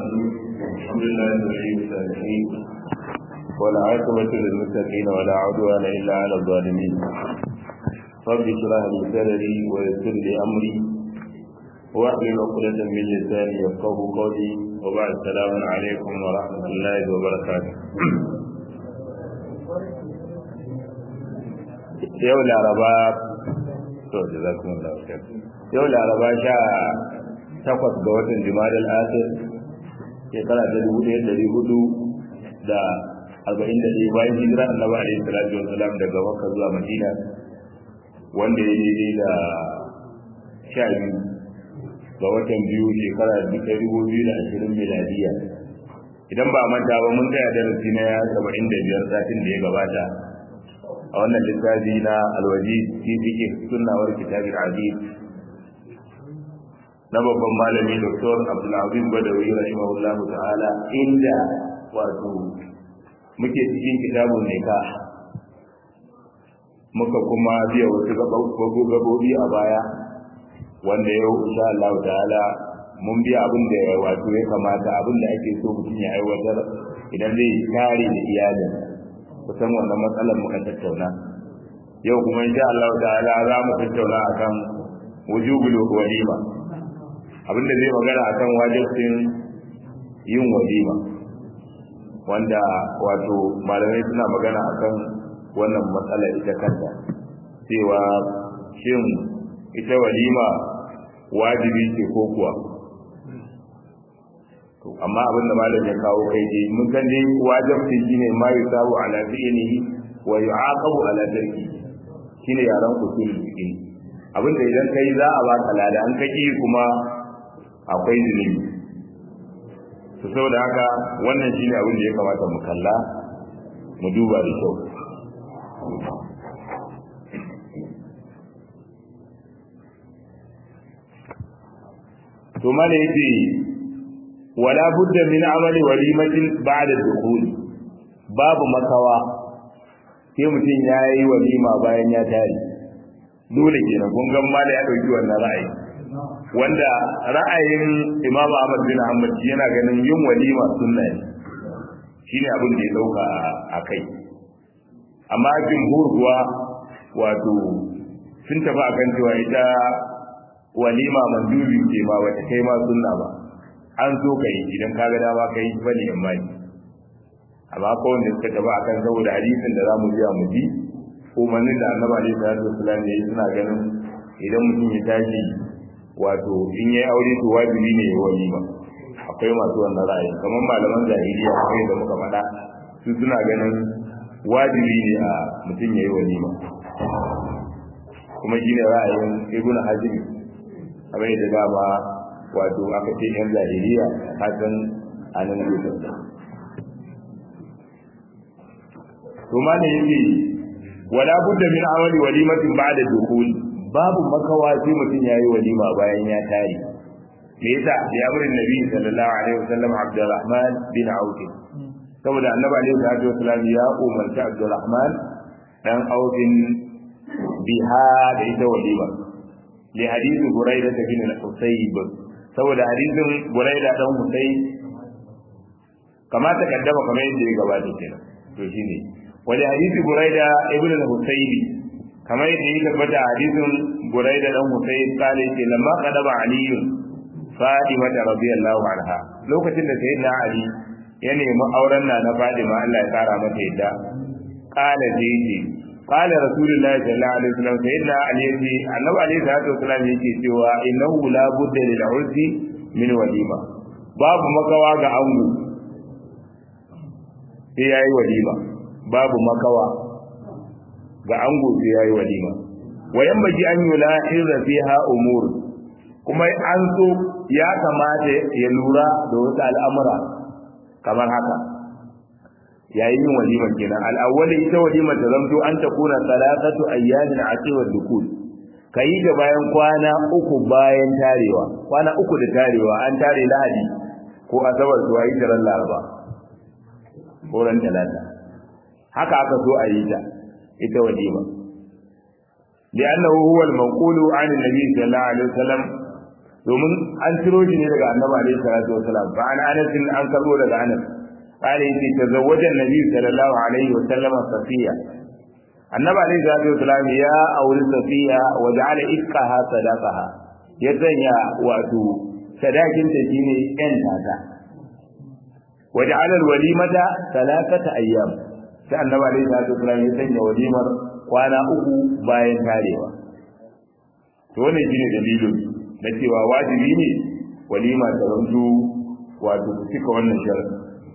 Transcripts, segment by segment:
الحمد لله ولي الصالحين والعاقبة للمتقين ولا عدوان إلا على الظالمين رب اشرح لي صدري ويسر لي أمري واحلل عقدة من لساني يفقه قولي وبعد السلام عليكم ورحمة الله وبركاته yau laraba to jazakumullahu khair yau laraba sha takwas ga watan jumadal akhir shekara ta dubu ɗaya ɗari hudu da arba'in da ɗaya bayan hijira annabi alaihi salatu wa salam daga makka zuwa madina wanda ya daidai da sha biyu ga watan biyu shekara ta dubu biyu da ashirin miladiya idan ba manta ba mun tsaya darasi na saba'in da biyar satin da ya gabata a wannan littafi na alwaji fi fiqh sunnawar kitabul aziz na babban malami Dr. Abdulaziz Badawi rahimahullahu ta'ala inda wato muke cikin kitabun nikah muka kuma biya wasu gabobi a baya wanda yau insha Allah ta'ala mun biya abin da wato ya kamata abin da ake so mutum ya aiwatar idan zai kare da iyalin kusan wannan matsalar muka tattauna yau kuma insha Allah ta'ala za mu tattauna akan wujubul walima abinda zai magana akan wajibcin yin walima wanda wato malamai suna magana akan wannan matsala ita kanta cewa shin ita walima wajibi ce ko kuwa to amma abin da malam ya kawo kai dai mun san dai wajibci shine ma yusabu ala fi'lihi wa yu'aqabu ala tarki shine yaran usul fiqh abinda idan kai za a baka lada an kaki kuma akwai zunubi to saboda haka wannan shine abin da ya kamata mu kalla mu duba da kyau to mala yace wala budda min amali walimatin ba'da dukhul babu makawa sai mutum ya yi walima bayan ya tare dole kenan kun ga mala ya dauki wannan ra'ayi wanda ra'ayin Imam Ahmad bin Hanbal yana ganin yin walima sunna ne shine abin da ya dauka a kai amma jumhur kuwa wato sun tafi akan cewa ita walima mandubi ce ma wata kai ma sunna ba an so kai idan kaga dama kai bane amma amma ko wanda suka tafi akan saboda hadisin da zamu ji mu ji umarnin da Annabi alaihi salatu wasallam ya yi suna ganin idan mutum ya tashi wato in yayi aure to wajibi ne ya walima akwai masu wannan ra'ayi kamar malaman zahiriya kai da muka faɗa su suna ganin wajibi ne a mutum yayi walima kuma shine ra'ayin Ibn Hazm abin da dama wato aka ce yan zahiriya ka san anan ne to ma ne yake wala budda min amali walimatin ba'da dukhul babu makawa sai mutum yayi walima bayan ya tare me yasa ya amrin nabi sallallahu alaihi wasallam abdurrahman bin auf saboda annabi alaihi wasallam ya umarta abdurrahman dan auf biha da ita walima li hadisi buraida bin al-husayb saboda hadisin buraida dan husayb kama ta kaddama kamar yadda ya gabata kenan to shine wani hadisi buraida ibn al-husayb kamar yadda ya tabbata hadisin buraida dan husayb kale ce lamma qadaba ali fatima radiyallahu anha lokacin da sayyidina ali ya nemi auren na na fatima Allah ya kara mata yadda kala zai qala rasulullahi sallallahu alaihi wasallam sayyidina ali yace annabi alaihi salatu wasallam yake cewa innahu la budda lil ursi min walima babu makawa ga ango sai yayi walima babu makawa ga ango sai yayi walima wayan baji an yula hirra fiha umur kuma an so ya kamata ya lura da wasu al'amura kamar haka yayin yin walima kenan al'awwali ita walima ta zamto an ta kuna salatatu ayyamin atiwa dukul kayi da bayan kwana uku bayan tarewa kwana uku da tarewa an tare lahadi ko asabar to ayi daren laraba ko ran talata haka aka so a yi ta ita walima لأنه هو المنقول عن النبي صلى الله عليه وسلم domin an ciro shi ne daga annabi alaihi salatu wasalam fa an anas an karbo daga anas قال يتي تزوج النبي صلى الله عليه وسلم صفية النبي عليه الصلاة والسلام يا أول صفية وجعل إفقها صداقها يتنيا واتو صداقين تجيني أنت وجعل الوليمة ثلاثة أيام sai annabi alaihi salatu wasallam ya sanya walimar kwana uku bayan tarewa to wannan shine dalilin na cewa wajibi ne walima ta zanto wato cika wannan sharadi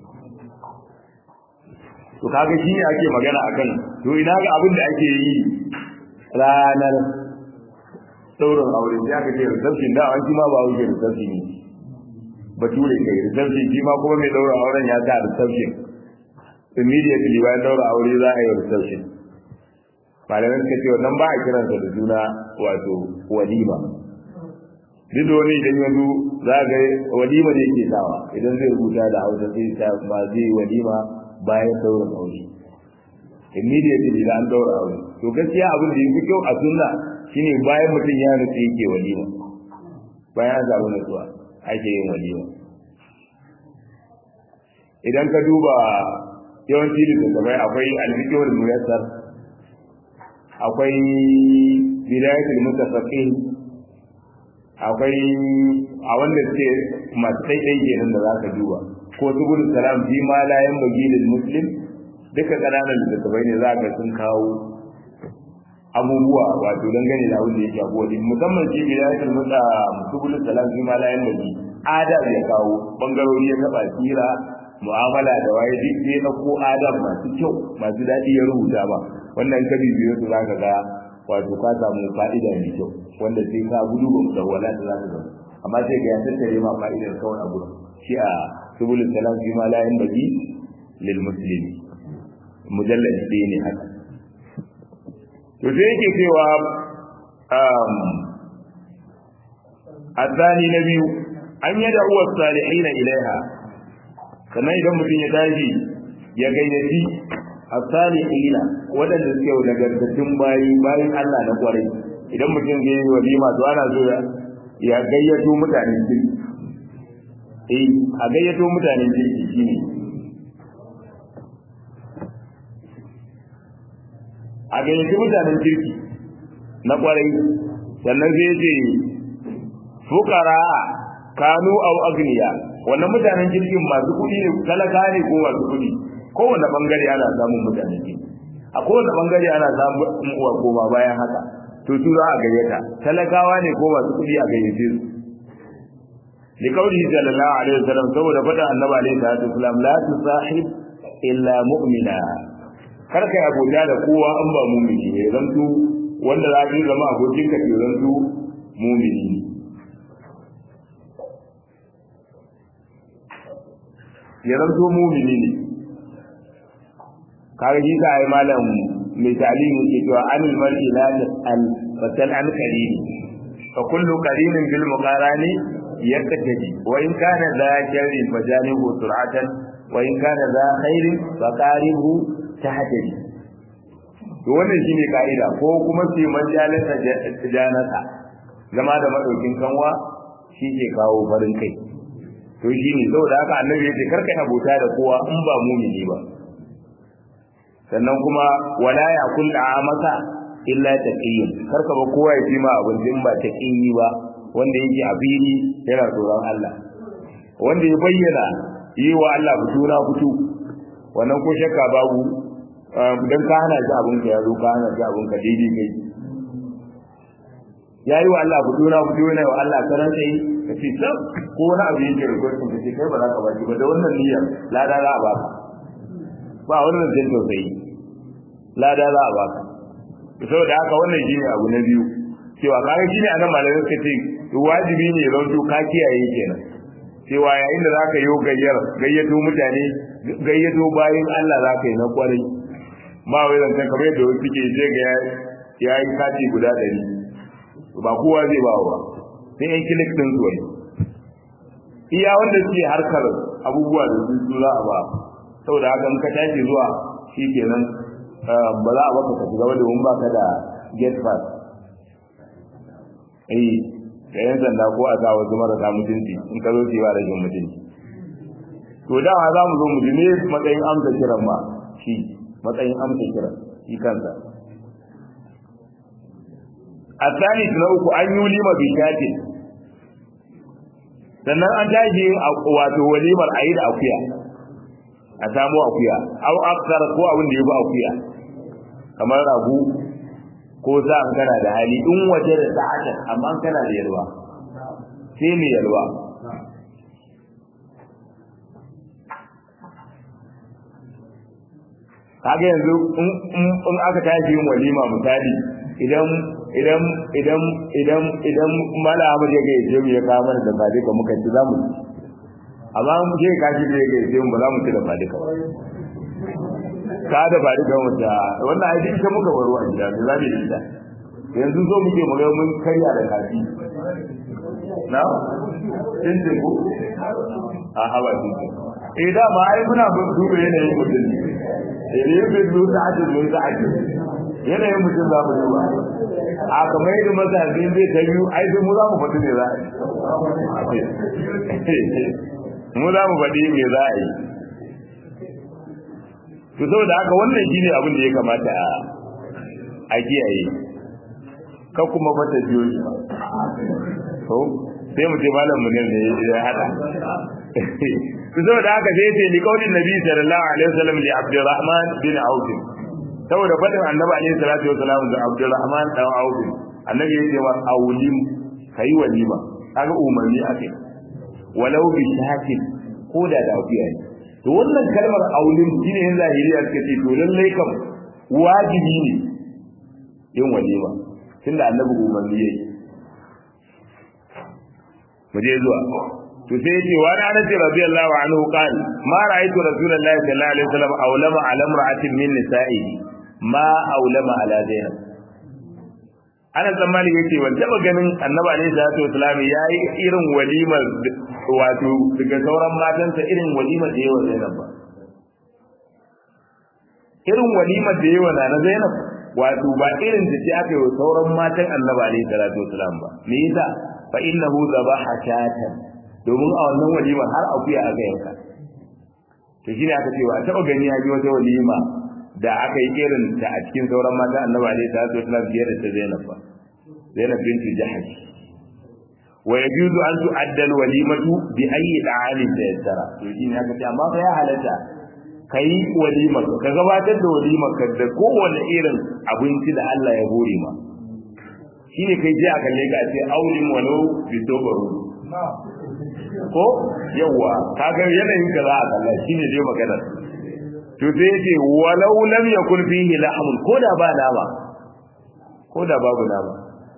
to kaga shi ne ake magana akan to ina ga abin da ake yi ranar saurin aure sai aka ce reception da an ma ba wuce reception ne bature kai reception shi ma kuma mai daura auren ya sa reception immediately bayan daura aure za a yi reception malamin suka ce wannan ba a kiransa da juna wato walima duk da wani idan yanzu za ga walima ne ke sawa idan zai rubuta da hausa sai ta ba zai walima bayan daura aure immediately da an daura aure to gaskiya abin da yake kyau a sunna shine bayan mutum ya nutsu yake walima bayan an samu nutsuwa ake yin walima idan ka duba yawanci littattafai akwai alfikewar muyassar akwai bidayatul mutafaqin akwai a wanda suke masu ɗaiɗai kenan da za ka duba ko subul salam fi ma la yanbaghi lil muslim duka kananan littattafai ne za ka sun kawo abubuwa wato dangane da abin da yake abuwa din musamman shi bidayatul muta subul salam fi ma la yanbaghi adab ya kawo bangarori ya taba sira mu'amala da waye duk sai na ko adab masu kyau masu daɗi ya rubuta ba wannan ka bibiyo su za ka ga wato ka samu fa'ida mai kyau wanda sai ka gudu ba da wala da za ka ga amma sai ga ya tattare ma fa'idar kawai a gurin shi a subulul salam fi ma la yanbaghi lil muslimi mujallad ɗaya ne haka to sai yake cewa um الثاني نبي أن يدعو الصالحين إليها sannan idan mutum ya tashi ya gayyaci as-salihina wadanda suke nagartattun bayi bayin Allah na kwarai idan mutum zai yi walima to ana so ya gayyato mutanen kirki eh a gayyato mutanen kirki shine a gayyaci mutanen kirki na kwarai sannan zai ce fukara kanu au agniya wannan mutanen kirkin masu kuɗi ne talaka ne ko masu kuɗi kowane bangare ana samun mutanen kirki a kowane bangare ana samun uwa koma bayan haka to su za a gayyata talakawa ne ko masu kuɗi a gayyace su li qawli sallallahu alaihi wasallam saboda faɗa annabi alaihi salatu wasallam la tusahib illa mu'mina kar kai abota da kowa an ba mu'mini ne zanto wanda za ka zama abokin ka ke zanto mu'mini ne ya zanto mumini ne kaga shi ka yi malam mai talimi ke cewa anil mar'i la tas'al fasal an qarini fa kullu qarinin bil muqarani yaqtadi wa in kana za sharrin fajanihu sur'atan wa in kana za khairin fa qaribu tahtadi to wannan shine kaida ko kuma sai man jalasa janasa zama da madaukin kanwa shi ke kawo farin kai to shi ne saboda haka annabi yace karka abota da kowa in ba mumini ba sannan kuma wala ya kul amaka illa taqiyyun karka ba kowa ya ci ma abinci in ba taqiyyi ba wanda yake a fili yana tsoron Allah wanda ya bayyana yi wa Allah fito na fito wannan ko shakka babu dan ka hana shi abin ka yazo ka hana shi abin ka daidai kai yayi wa Allah fito na fito ne wa Allah karan sai ka ce sab ko wani abu yake rikon ka ce kai ba za ka baki ba da wannan niyyar lada za a baka ba wannan jin tausayi lada za a baka saboda haka wannan shine abu na biyu cewa kaga shine anan malamai suka ce wajibi ne zan to ka kiyaye kenan cewa yayin da zaka yi gayyar gayyato mutane gayyato bayin Allah zaka yi na kwarai ba wai zan kan kamar yadda wasu suke je ga yayi kati guda ɗari ba kowa zai ba wa sai yan kilik din zuwa iya wanda suke harkar abubuwa da su su za a ba saboda haka in ka tashi zuwa shikenan ba za a baka ka shiga domin ba ka da get pass eh da yan sanda ko a sa wasu marasa mutunci in ka zo su yi wa rashin mutunci to dama za mu zo mu ji ne matsayin amsa kiran ma shi matsayin amsa kiran shi kansa a tsanis na uku an yi lima bishatin sannan an tashi yin wato walimar a yi da akuya a samu akuya au aksar ko abin da ya bi akuya kamar ragu ko za an kana da hali in waje da sa'ata amma an kana da yalwa sai ne yalwa kaga yanzu in aka tashi yin walima misali idan idan idan idan idan mala Ahmad ya gaje mu ya kawo mana da ba duka muka ci zamu amma mu je ka shi da ya gaje mu ba za mu ci da ba duka ba ka da ba duka mu da wannan ai ita muka baro a gida me za mu yi da yanzu zo muke mu ga mun karya da kafi na din ce ko a hawa din eh da ma ai muna duba yanayin mutum ne eh ne bai duba da ajin da ajin yanayin mutum za mu duba a kamar yadda mazhabin zai ta biyu ai sai mu za mu faɗi me za a yi mu za mu faɗi me za a yi to saboda haka wannan shine abin da ya kamata a a kiyaye ka kuma bata biyo shi to sai mu ce malam mu ne ya hada to saboda haka sai ce ni kaulin nabi sallallahu alaihi wasallam li abdurrahman bin auf saboda fadin annabi alaihi salatu wasalam ga Abdulrahman dan Auf annabi yake wa aulim kai walima kaga umarni ake walau bi shakin ko da da afiya ne to wannan kalmar aulim shine yin zahiriya suka ce to lallai kam wajibi ne yin walima tunda annabi umarni yayi mu je zuwa to sai yace wa ana nabi radiyallahu anhu qala ma ra'aytu rasulullahi sallallahu alaihi wasallam awlama ala imra'atin min nisa'ihi ma aulama ala zainab ana tsammani yace ban taba ganin annabi alaihi salatu wasalam yayi irin walimar wato daga sauran matansa irin walimar da yawa zainab ba irin walimar da yawa na zainab wato ba irin da ce aka yi wa sauran matan annabi alaihi salatu wasalam ba me yasa fa innahu zabaha shatan domin a wannan walimar har akuya aka yanka to shine aka ce wa taba gani ya ji wata walima da aka yi irin ta a cikin sauran mata annabi alaihi salatu wasallam biyar da ta Zainab ba Zainab binti Jahash wa yajuzu an tu'adda al-walimatu bi ayyi da'amin da yassara to shi ne aka ce amma fa ya halatta kai walima ka gabatar da walima ka da kowanne irin abinci da Allah ya hore ma shine kai je a kalle ka ce aulim walau bi dobaru ko yawa kaga yanayin ka za a kalla shine dai maganar to sai yace walau lam yakun fihi lahmun ko da ba nama ko da babu nama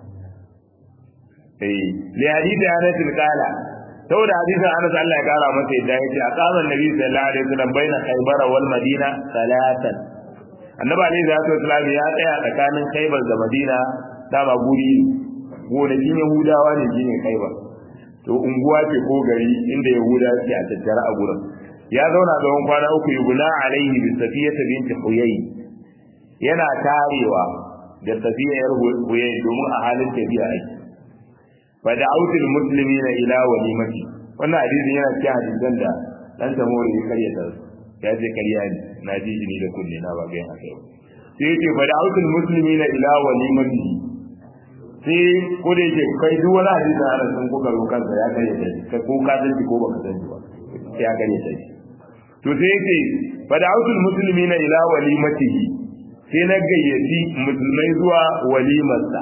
eh li hadith Anas qala saboda hadisin Anas Allah ya kara masa yadda yace aqama annabi sallallahu alaihi wasallam baina Khaybar wal Madina salatan annabi alaihi salatu wasallam ya tsaya tsakanin Khaybar da Madina dama guri gonakin Yahudawa ne shine Khaybar to unguwa ce ko gari inda Yahuda ke a tattara a gurin ya zauna tsawon kwana uku yuguna alaihi bi safiyata binti huyay yana tarewa da safiya yar huyay domin a halin tafiya aiki fa da'utul muslimina ila walimati wannan hadisin yana cikin hadisan da dan samori ya karya ta ya ce karya ne na ji ni da kunne na ba ga haka sai yake fa da'utul muslimina ila walimati sai ko da yake kai duk wani hadisi ana sun kuka rokan sa ya karya ta ko ka san ko baka san ba ya karya ta to sai yake fada'utul muslimina ila walimatihi sai na gayyaci musulmai zuwa walimarsa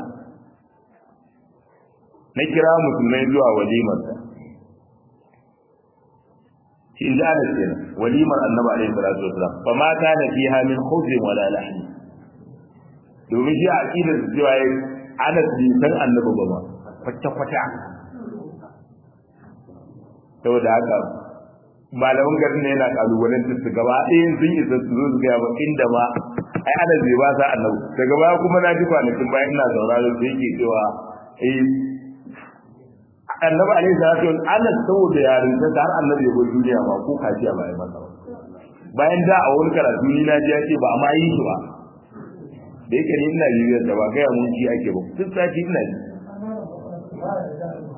na kira musulmai zuwa walimarsa shi in da ce walimar annabi alaihi salatu wasalam fa ma kana fiha min khubzin wala lahmi domin shi a aqidar cewa ana san annabi ba ma kwata kwata saboda haka malaman garin ne yana kalubalen su gaba ɗayan sun yi su zo su gaya ba inda ma ai ana zai ba sa annabi daga baya kuma na ji kwanakin bayan ina sauraron da yake cewa eh annabi alaihi salatu wasallam ana saboda yarin ta har annabi ya bar duniya ba ko kaciya ba ya masa bayan da a wani karatu ni na ji ya ce ba a ma yi shi ba da yake ni ina bibiyar da ba gaya mun shi ake ba duk sati ina ji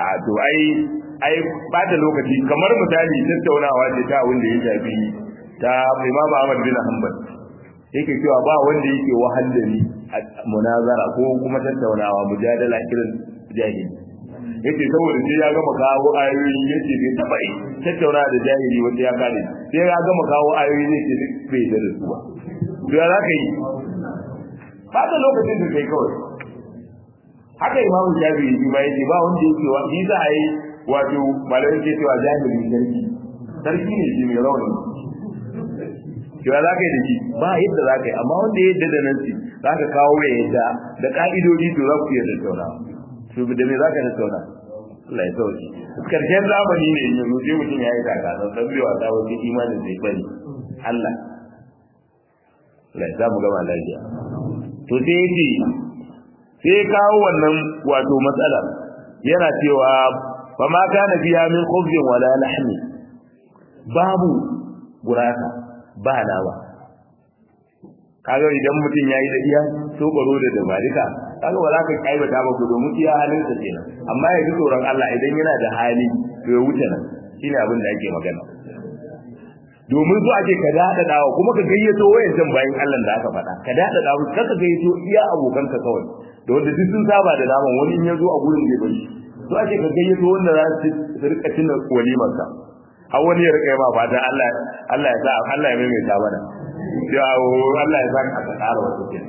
a to ai ai bata lokaci kamar misali tattaunawa ce ta wanda ya shafi ta Imam Ahmad bin Hanbal yake cewa ba wanda yake wahal da ni a munazara ko kuma tattaunawa mujadala irin jahili yace saboda sai ya gama kawo ayoyi yace bai taba yi tattauna da jahili wanda ya kare sai ya gama kawo ayoyi ne ce duk bai da su ba to ya zaka yi ba da lokacin da kai kawai haka imam shafi'i shi ma yace ba wanda yake wa shi za a yi wato malai ke cewa jahili sarki sarki ne shi mai rauni cewa za ka yi da shi ba yadda za ka yi amma wanda ya yadda da nan shi za ka kawo ya yadda da ka'idodi to za ku iya tattauna su da me za ka tattauna Allah ya sauki karshen zamani ne yanzu sai mutum ya yi daga don san biwa ta wasu imanin zai bari Allah Allah ya samu gama lafiya to sai ya ce sai ya kawo wannan wato matsala yana cewa fa ma kana biya min khubzin wala lahmi babu gurasa ba nama kaga idan mutum yayi da iya tobaro da dabarika kaga ba za ka kaibata ba ku domin iya halin sa kenan amma ya ji tsoron Allah idan yana da hali to ya wuce nan shine abin da ake magana domin su ake ka dada dawo kuma ka gayyato wayancan bayan Allah da aka faɗa ka dada dawo kaka gayyato iya abokanka kawai da wanda duk sun saba da naman wani in ya zo a gurin zai bari su ake ka gayyato wanda za su rika cin walimar ka har wani ya rika ma fata Allah Allah ya sa Allah ya maimaita mana ya Allah ya sa ka tsara wata kenan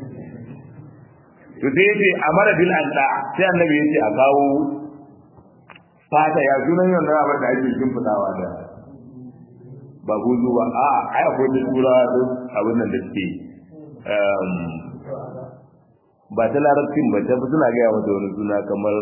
to sai yace amara bil anda sai annabi yace a kawo fata ya sunan yau da abin da ake shimfidawa da ba gudu ba a ai akwai da tura da abin nan da suke ba ta larabcin ba ta suna gaya mata wani suna kamar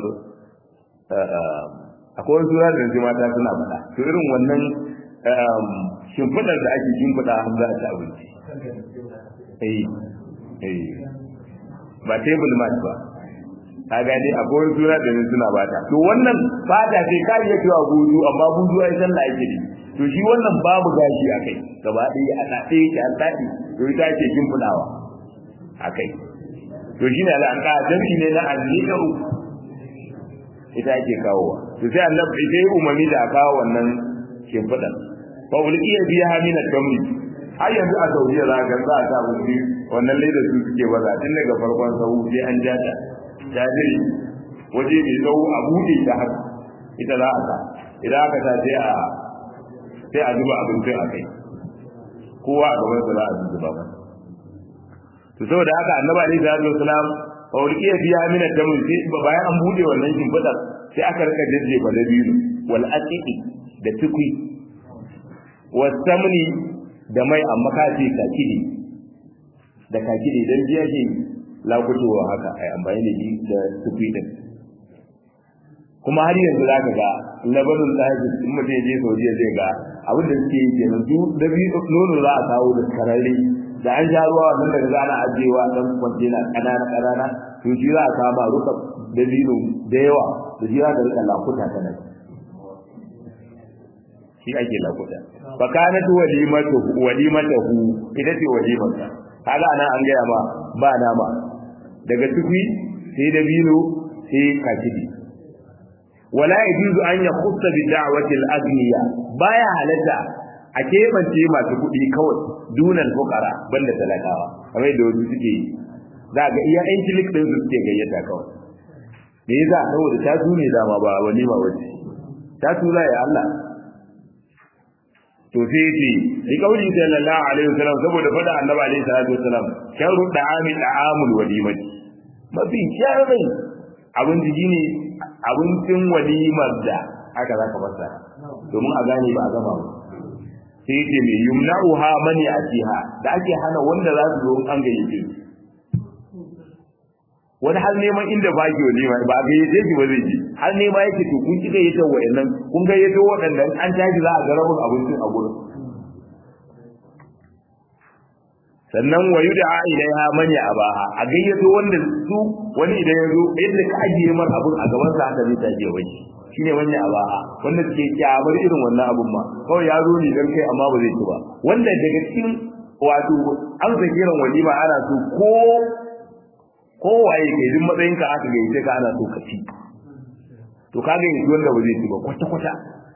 akwai wani suna da mata suna faɗa to irin wannan shimfidar da ake shimfida har za a ci abinci eh eh ba table mat ba ka gani akwai wani suna da suna bata to wannan fata ce ka iya cewa gudu amma gudu ai sallah ake ne to shi wannan babu gashi a kai gaba ɗaya a ɗaɗe yake an ɗaɗe to ita ake shimfiɗawa a kai to shi ne al'anka jami'i ne na alliƙa'u ita ake kawowa to sai annabi sai umarni da a kawo wannan shimfiɗan fa ulqiya biha min ad-damri har yanzu a Saudiya za ka za ta wuce wannan ledar su suke baza tun daga farkon sahu sai an ja ta jajiri waje mai tsawo a buɗe ta haka ita za a sa idan aka sa sai a sai a zuba abincin a kai kowa a gaban sa za a zuba ba to saboda haka annabi alaihi salatu wasalam fa ulqiya biha min ad-damri sai bayan an buɗe wannan shimfiɗar sai aka rika jajjefa da biyu wal aqiqi da tukui wasamni da mai amma ka ce kakidi da kakidi dan jiya ke lakutowa haka ai amfani da shi da tukui din kuma har yanzu za ka ga labarin lahaji in mutum ya je saudiya zai ga abin da suke yi kenan su da biyu nono za a kawo da kararre da an sha ruwa wannan daga zana ajewa dan kwantena kanana kanana to shi za a kama ruka da lilo da yawa da shi za ka rika lakuta ta nan shi ake lakuta fa kanat walimatu walimatahu ita ce walimarsa kaga anan an gaya ma ba nama daga tukui sai da bilo sai kakidi wala yajuzu an yakhussa bi da'wati al-aghniya baya halatta a kebance masu kuɗi kawai dunan fukara banda talakawa kamar da wasu suke yi za ga iya yan kilik din su suke gayyata kawai me yasa saboda ta tune dama ba walima wace ta tura ya Allah to sai ce li kauli sallallahu alaihi wasallam saboda fada annabi alaihi salatu wasallam sharru da'ami da'amul walimati mafi sharri abin jiki ne abincin walimar da aka zaka masa domin a gane ba a gama ba sai yake mai yumna'uha man ya'tiha da ake hana wanda za su zo an gayyace su wani har neman inda ba ki walima ba a gayyace shi ba zai je har nema yake to kun kika yace wa'annan kun gayyato waɗanda an tashi za a ga rabin abincin a gurin sannan wa yud'a ilaiha man ya'baha a gayyato wanda su wani idan ya zo yadda ka ajiye mar abun a gaban sa haka zai taje wani shine wani abaha wanda suke kyamar irin wannan abun ma kawai ya zo ne dan kai amma ba zai ci ba wanda daga cikin wato an kiran walima ana so ko ko waye kai duk matsayin ka aka gayyace ka ana so ka ci to kaga yanzu wanda ba zai ci ba kwata kwata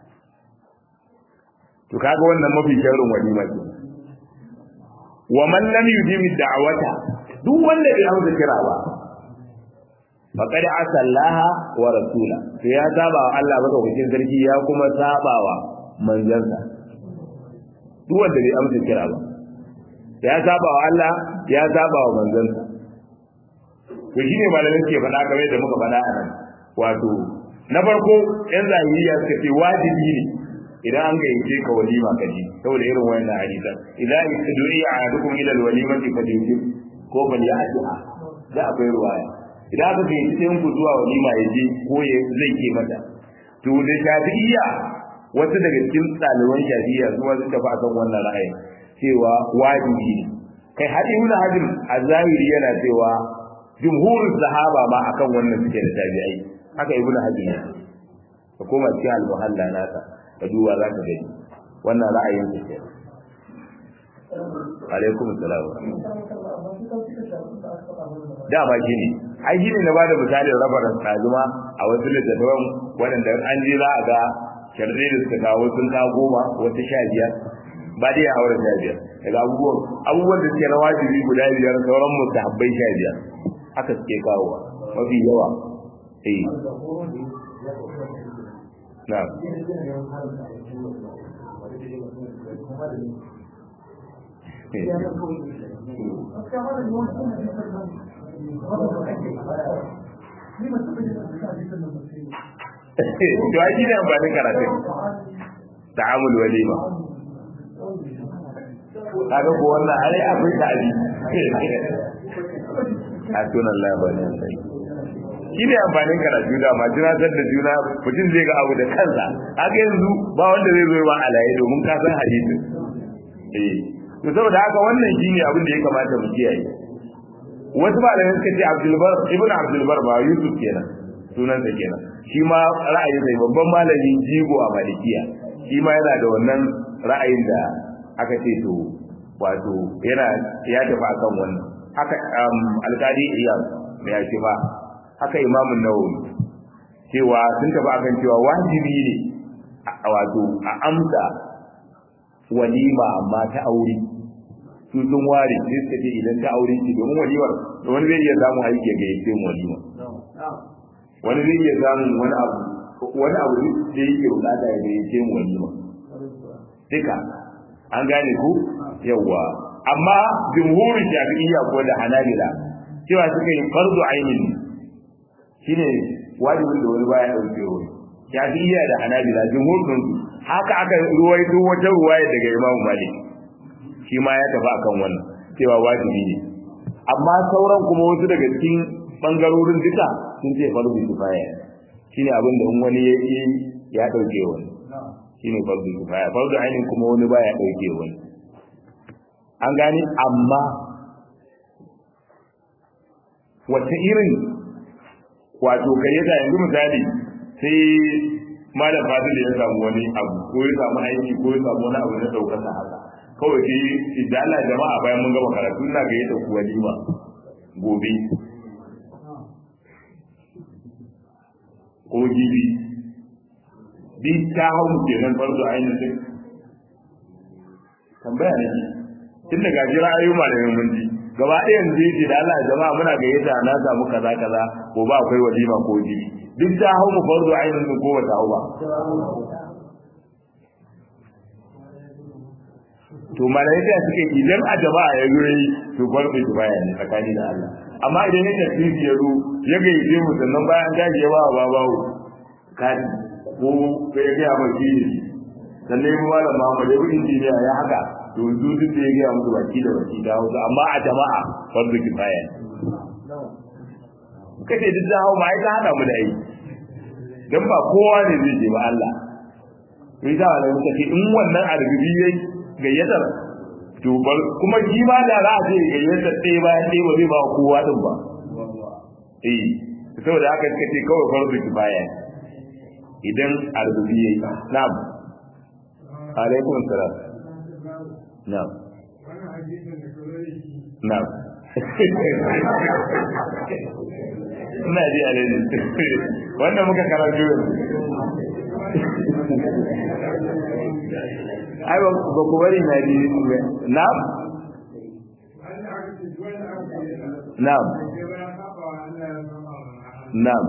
to kaga wannan mafi sharrin walima ce wa man lam yujibi da'wata duk wanda bai amsa kira ba faqad asallaha wa rasula to ya saba wa Allah baka hukuncin sarki ya kuma saba wa manzansa duk wanda bai amsa kira ba ya saba wa Allah ya saba wa manzansa to shine malamin ke faɗa game da muka faɗa a nan wato na farko yan zahiriya suka ce wajibi ne idan an gayyace ka walima ka ji saboda irin wannan hadisa idan istudui ahadukum ila alwalimati falyujib ko falyatiha da akwai ruwaya idan aka gayyace ɗayan ku zuwa walima ya je ko ya zai ke mata to da shafi'iyya wasu daga cikin ɗaliban shafi'iyya su wasu tafi akan wannan ra'ayin cewa wajibi ne kai hadi ibn hadim a zahiri yana cewa jumhurin sahaba ma akan wannan suke da tabi'ai haka ibn hadim ne ka koma cikin al-muhalla nasa ka duba za ka gani wannan ra'ayin su ke alaikum salam da ba shi ne ai shi ne na bada misalin rabaran tsazuma a wasu littattafan waɗanda an je za a ga sharɗai da suka kawo sun kawo goma wata sha biyar ba dai a aure sha biyar daga abubuwan abubuwan da suke na wajibi guda biyar sauran mustahabbai sha biyar haka suke kawowa mafi yawa eh na'am to ai shi ne amfanin karatun ta'amul walima kaga ko wannan ai akwai ta'abi a sunan labarin sai shi ne amfanin karatu da ma tunatar da juna mutum zai ga abu da kansa haka yanzu ba wanda zai zo ba alaye domin ka san hadisin eh to saboda haka wannan shine abin da ya kamata mu kiyaye wasu malamai suka ce Abdul Bar Ibn Abdul Bar ba Yusuf kenan sunan sa kenan shi ma ra'ayi sai babban malami jigo a Malikiya shi ma yana da wannan ra'ayin da aka ce to wato yana ya tafi akan wannan haka alkali iyam mai ake ba haka imamun nawawi cewa sun tafi akan cewa wajibi ne a wato a amsa walima amma ta aure su sun ware sai suka ce idan ta aure ce domin walimar wani zai iya samun aiki ga yake mu walima wani zai iya samun wani abu wani abu da yake bukata ya yake mu walima duka an gane ku yawa amma jumhurin shafi'iyya ko da hanabila cewa suka yi fardu ainin shine wajibin da wani baya dauke wani shafi'iyya da hanabila jumhurin haka aka ruwaito wata ruwaya daga imamu malik shi ma ya tafi akan wannan cewa wajibi ne amma sauran kuma wasu daga cikin bangarorin duka sun ce fardu kifaya shine abin da in wani ya yi ya dauke wani shine fardu kifaya fardu ainin kuma wani baya dauke wani an gane amma wace irin wato gayyata yanzu misali sai malam fadil ya samu wani abu ko ya samu aiki ko ya samu wani abu na daukar sa haka kawai sai idan Allah jama'a bayan mun gama karatu ina gayyata ku walima gobe ko jibi bi ta hau kenan farzo ainihin tambaya ne tun daga jira ayyuma malamin mun ji gaba ɗaya yanzu yake da Allah jama'a muna gayyata na samu kaza kaza ko ba akwai walima ko jibi duk ta hau mu farzo ainihin ko wata hau ba to malaika suke idan a jama'a ya zo yi to farko ki baya ne tsakani da Allah amma idan ya tafi ya zo ya gayyace mu sannan bayan gaji ya ba wa babawo kadi ko kai ga ba shi ne sannan ya malam Muhammad ya bi injiniya ya haka to yanzu duk da ya ga musu baki da baki da hausa amma a jama'a farko ki baya kace duk da hawo mai ta hada mu da yi dan ba kowa ne zai je ba Allah sai da wala muka ce in wannan arbibi yayi gayyatar to bar kuma shi ma da za a ce gayyatar ɗaya bayan ɗaya ba zai ba kowa din ba eh saboda haka suka ce kawai farzu kifaya idan arzubi yayi na'am alaikum salam na'am na'am ina ji a daidai wanda muka karanto yanzu ai ba ku bari na ji na'am na'am na'am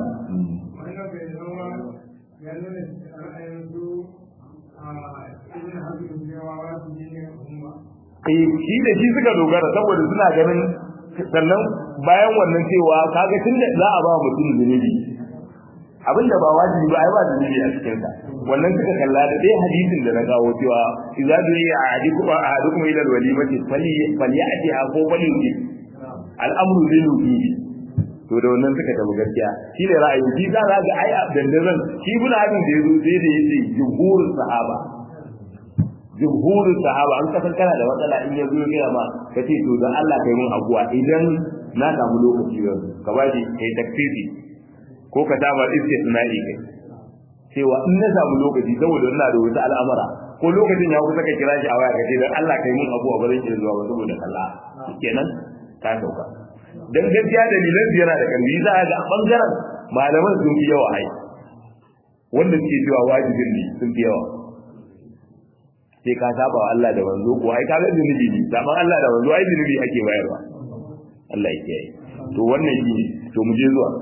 eh shi da shi suka dogara saboda suna ganin sannan bayan wannan cewa kaga tunda za a ba mutum zunubi abinda ba wajibi ba ai ba zunubi a cikin sa wannan suka kalla da dai hadisin da na kawo cewa idza du'iya ahadukum ahadukum ila alwalimati fali falyati ko fali al'amru lil wujubi to da wannan suka tabu gaskiya shi ne ra'ayi shi za ga ai dandazan shi ibn hadin da yazo sai da yace jumhurul sahaba jumhurul sahaba an kasan kana da matsala in yazo ya gaya ma kace to dan Allah kai mun abuwa idan na samu lokaci yau ka bashi kai takfiri ko ka dama istisna'i kai cewa in na samu lokaci saboda ina da wata al'amara ko lokacin ya kusa ka kira shi a waya kace dan Allah kai mun abuwa ba zan iya zuwa ba saboda Allah kenan ka sauka dan gaskiya dalilan yana da kalli za a ga bangaren malaman sun fi yawa ai wanda suke cewa wajibin ne sun fi yawa sai ka saba wa Allah da wanzo ko ai ka ga zunubi ne saban Allah da wanzo ai zunubi ake bayarwa Allah ya kiyaye to wannan shi to mu je zuwa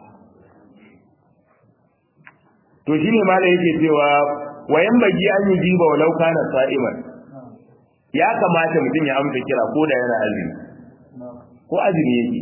to shine malai yake cewa wayan bagi an yi jiba walau kana sa'iman ya kamata mutum ya amsa kira ko da yana azumi ko azumi yake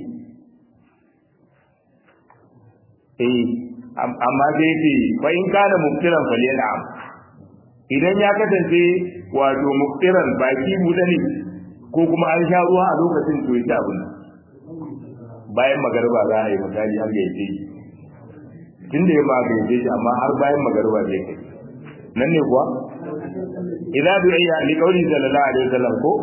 eh amma sai ce fa in kana muftiran falyal'am idan ya kasance wato muftiran baki buɗe ne ko kuma an sha ruwa a lokacin to ya abin bayan magarba za a yi misali an gaice shi tunda ya ma gaice shi amma har bayan magarba zai kai nan ne kuwa idza du'iya li qawli sallallahu alaihi wasallam ko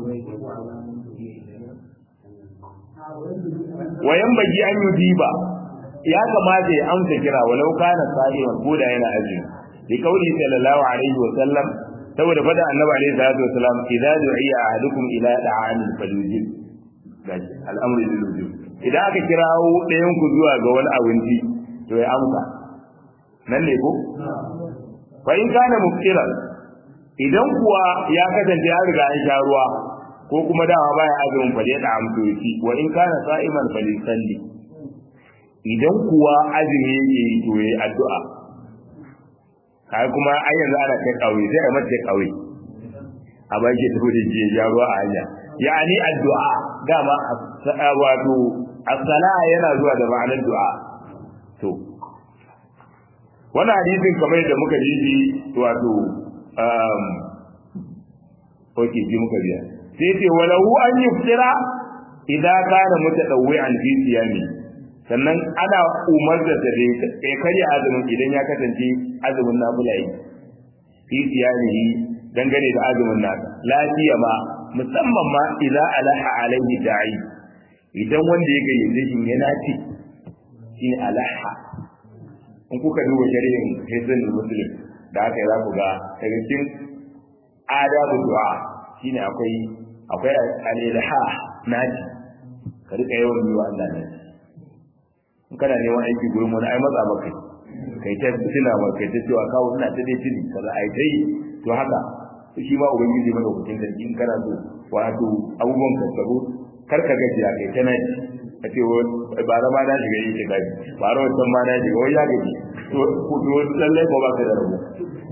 wayan bagi an yi diba ya kamata ya amsa kira walau kana sa'iman ko da yana azumi li kauli sallallahu alaihi wa sallam saboda fada annabi alaihi salatu wa salam idza du'iya ahadukum ila da'amin falyujib gashi al'amru lil wujub idan aka kirawo ɗayan ku zuwa ga wani abinci to ya amsa nan ne ko fa in kana muftiran idan kuwa ya kasance ya riga an sha ruwa ko kuma dama baya azumin fa da amto shi wa in kana sa'iman fa salli idan kuwa azumi yake yi to yayi addu'a kai kuma ai yanzu ana kai kauye sai a mace kauye a baki ta da je ya ruwa a hanya yani addu'a dama wato as-sala yana zuwa da ma'anar du'a to wannan hadisin kamar da muka ji shi wato um okay ji muka biya sai ce walahu an yuftira idan kana mutadawwi'an fi siyami sannan ana umarta da ya karya azumin idan ya kasance azumin nafila yi fi siyamihi dangane da azumin nasa lafiya ma musamman ma idan alaha alaihi da'i idan wanda ya gayyace shi yana ce shine alaha in kuka duba shari'in hizbin muslim da haka za ku ga daga cikin adabu du'a shine akwai akwai al-ilha naji ka rika yawan yi wa Allah naji in kana neman aiki gurin wani ai matsa maka kai ta tuna ma kai ta cewa kawo ina ta dai tuni kaza ai dai to haka shi ma ubangiji mai hukuncin da in kana so wato abubuwan ka tsaro kar ka gajiya kai ta naji a ce ba zama na shiga yi ta gaji ba rawar can ma na shiga wai ya gaji to lallai ko ba ka da rabu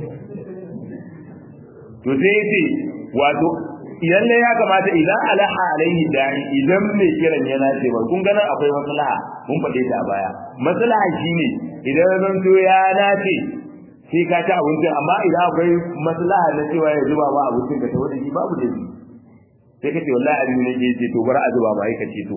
to sai ya ce wato lalle ya kamata idan alaha alaihi da'i idan mai kiran ya nace ba kun ganin akwai maslaha mun faɗe ta a baya maslaha shine idan zan to ya nace sai ka ci abincin amma idan akwai maslaha na cewa ya zuba ma abincin ka ta wani shi babu da shi sai ka ce wallahi abin ne ke ce to bar a zuba ma ka ce to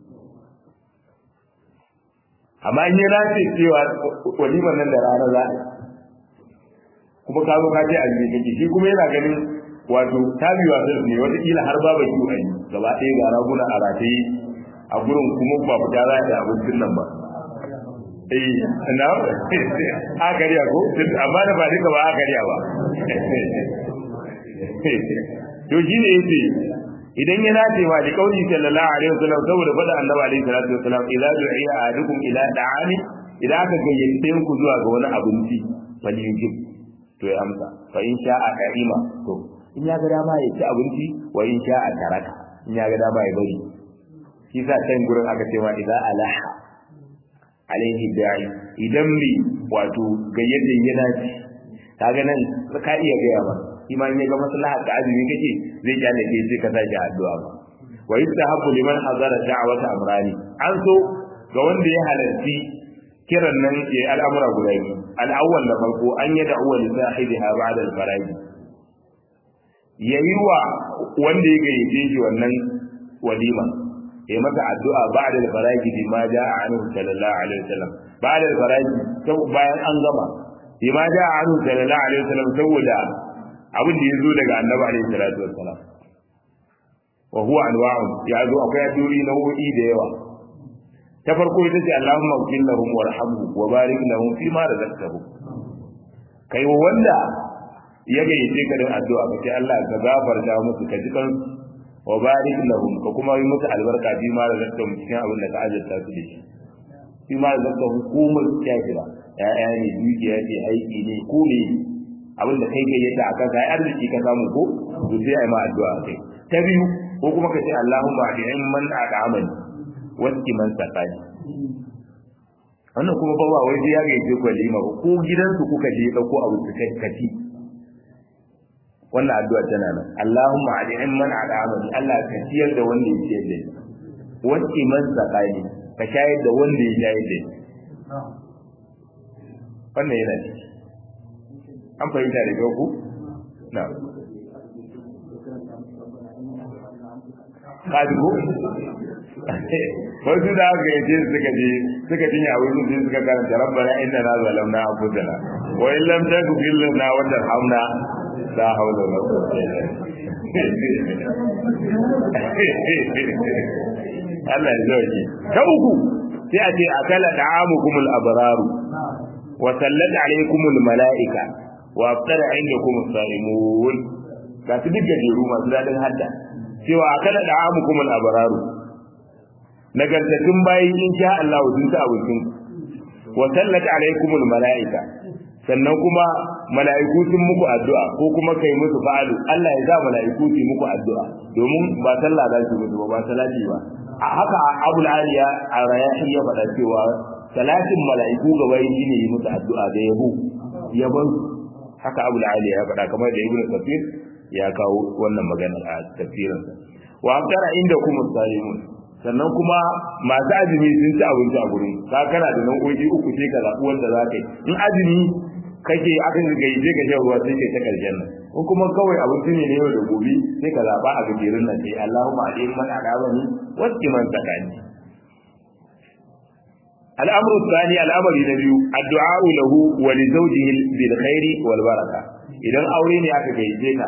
amma in ya nace cewa waliman nan da rana za a kuma ka zo ka ce a kake shi kuma yana ganin wato tabiwa da ne wata kila har babu ki a yi gaba ɗaya ga raguna a rataye a gurin kuma ba fita za da abincin nan ba eh na a kariya ko amma da ba duka ba a kariya ba to shi ne yace idan ya dace ma da kauli sallallahu alaihi wasallam saboda faɗa annabi alaihi salatu wasallam idza du'iya ahadukum ila da'ani idan aka gayyace ku zuwa ga wani abinci wal yujib to ya amsa fa in sha'a ka'ima to in ya ga dama ya ci abinci wa in sha'a taraka in ya ga dama ya bari shi sa can gurin aka ce ma idza alaha alaihi da'i idan bi wato gayyata yana ci kaga nan ka iya gaya ba iman ya ga maslaha ka azumi kake zai kyale ke sai ka sake addu'a ba wa yustahabbu liman hazara da'wata amrani an so ga wanda ya halarci kiran nan ya al'amura guda biyu al'awwal da farko an yi da'uwa li sahibiha ba'da al-faraj yayi wa wanda ya gayyace shi wannan walima ya masa addu'a ba'da al-faraj bima ja'a anhu sallallahu alaihi wasallam ba'da al-faraj bayan an gama bima ja'a anhu sallallahu alaihi wasallam saboda abin da ya zo daga annabi alaihi salatu wassalam wa huwa anwa'un ya zo akwai addu'o'i nau'o'i da yawa ta farko ita ce Allahumma ighfir lahum warhamhum wa barik lahum fi ma razaqtahum kai wa wanda ya gayyace ka da addu'a ka ce Allah ka gafarta musu ka ji kan wa barik lahum ka kuma yi musu albarka fi ma razaqtahum cikin abin da ka azurta su da shi fi ma razaqtahum komai ya kira ya'ya ne dukiya ce aiki ne ko ne abin da kai gayyata akan sai arziki ka samu ko to sai ai ma addu'a kai ta biyu ko kuma ka ce Allahumma bi'in man aqamani waski man sakani wannan kuma ba wai sai ya gayyata ku lima ba ko gidansu kuka je dauko abu suka kaci wannan addu'a tana nan Allahumma bi'in man aqamani Allah ka ciyar da wanda ya ciyar da waski man sakani ka shayar da wanda ya shayar da wannan yana ciki an fahimta da kyau ku? na kaji ko? wasu da aka yace suka je suka tinya a wurin sai suka karanta rabbana inna na zalamna anfusana wa in lam taghfir lana wa tarhamna la hawla wala quwwata illa Allah ya zauke ta uku sai a ce akala da'amukumul abraru wa sallat alaykumul malaika wa aftara indakum as-salimun ga su duk gajeru masu dadin hadda cewa akala da amukum al-abraru nagartattun bayi in sha Allah sun ta abincin wa sallat alaikum al-malaika sannan kuma mala'iku sun muku addu'a ko kuma kai musu fa'alu Allah ya za mala'iku su muku addu'a domin ba sallah za su mutu ba ba salati ba a haka Abul Aliya a rayahi ya faɗa cewa salatin mala'iku ga bayi shine yi musu addu'a da yabo yabon haka abu ali ya faɗa kamar da ibnu kafir ya kawo wannan magana a tafsirinsa wa amtara inda kuma salimun sannan kuma masu azumi sun ci abinci a gurin ka kana da nan oji uku sai ka zaɓi wanda za ka yi in azumi kake aka ga je ka shan ruwa sai kai ta karshen nan in kuma kawai abinci ne na yau da gobe sai ka zaɓa a gajerun nan sai Allahumma alayhi man adabani wasu man tsakani الأمر الثاني الأمر النبي الدعاء له ولزوجه بالخير والبركة إذا أوريني أكا كيجينا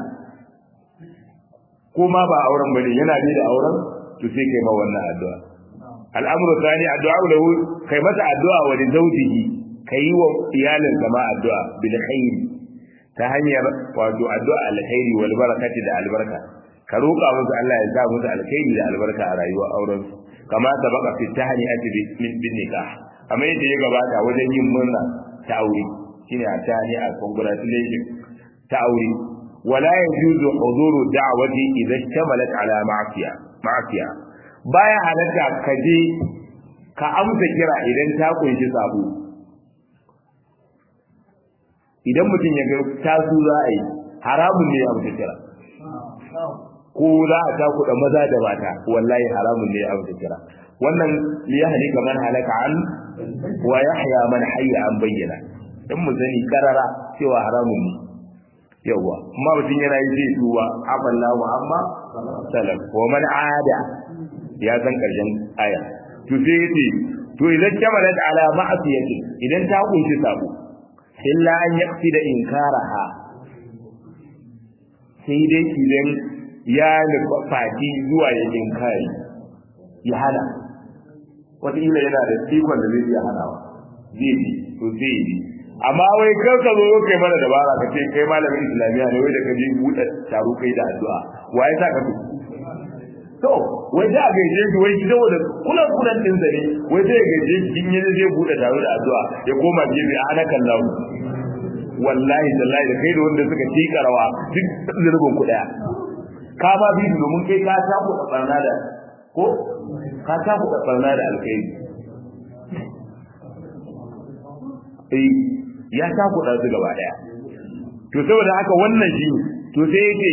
كما با أورن بني ينا بي أورن تسيك ما ونا الدعاء الأمر الثاني الدعاء له كي متى الدعاء ولزوجه كي وإيال كما الدعاء بالخير تهنير ودعاء الدعاء الخير والبركة دا البركة كروكا musu Allah ya sa musu alkhairi da albarka a rayuwar auren su kama ta baka fi tahani ati min bin nikah amma yadda ya gabata wajen yin murna ta aure shine a tani a congratulation ta aure wala yajuzu huduru da'wati idza ishtamalat ala ma'siya ma'siya baya halatta ka je ka amsa kira idan ta kunshi sabo idan mutum ya ga tasu za a yi haramun ne ya amsa kira ko za a ta kuɗa maza da mata wallahi haramun ne ya amsa kira wannan li yahli kaman halaka an wa yahya man hayya an bayyana dan mu sani karara cewa haramun ne yawa amma mutum yana yi zai duba aballahu amma salam wa man ada ya san karshen aya to sai yace to idan kamalat ala ma'siyati idan ta kunshi sabo illa an yaqsida inkaraha sai dai idan ya nufaci zuwa ya inkari ya hana wataƙila yana da ikon da zai iya hanawa zai bi to zai bi amma wai kar ka zo kai mana dabara ka ce kai malamin islamiyya ne wai da ka je buɗe taro kai da addu'a waye sa ka to wai da gaije shi wai shi saboda kulan kulan din sa ne wai sai gaije shi in yaje zai bude taro da addu'a ya koma gefe a ana kallahu wallahi tallahi da kai da wanda suka tika rawa duk zurbin ku daya ka ba bi domin kai ka ta ku barna da ko ka ta ku barna da alkhairi eh ya ta ku su gaba daya to saboda haka wannan shi to sai yake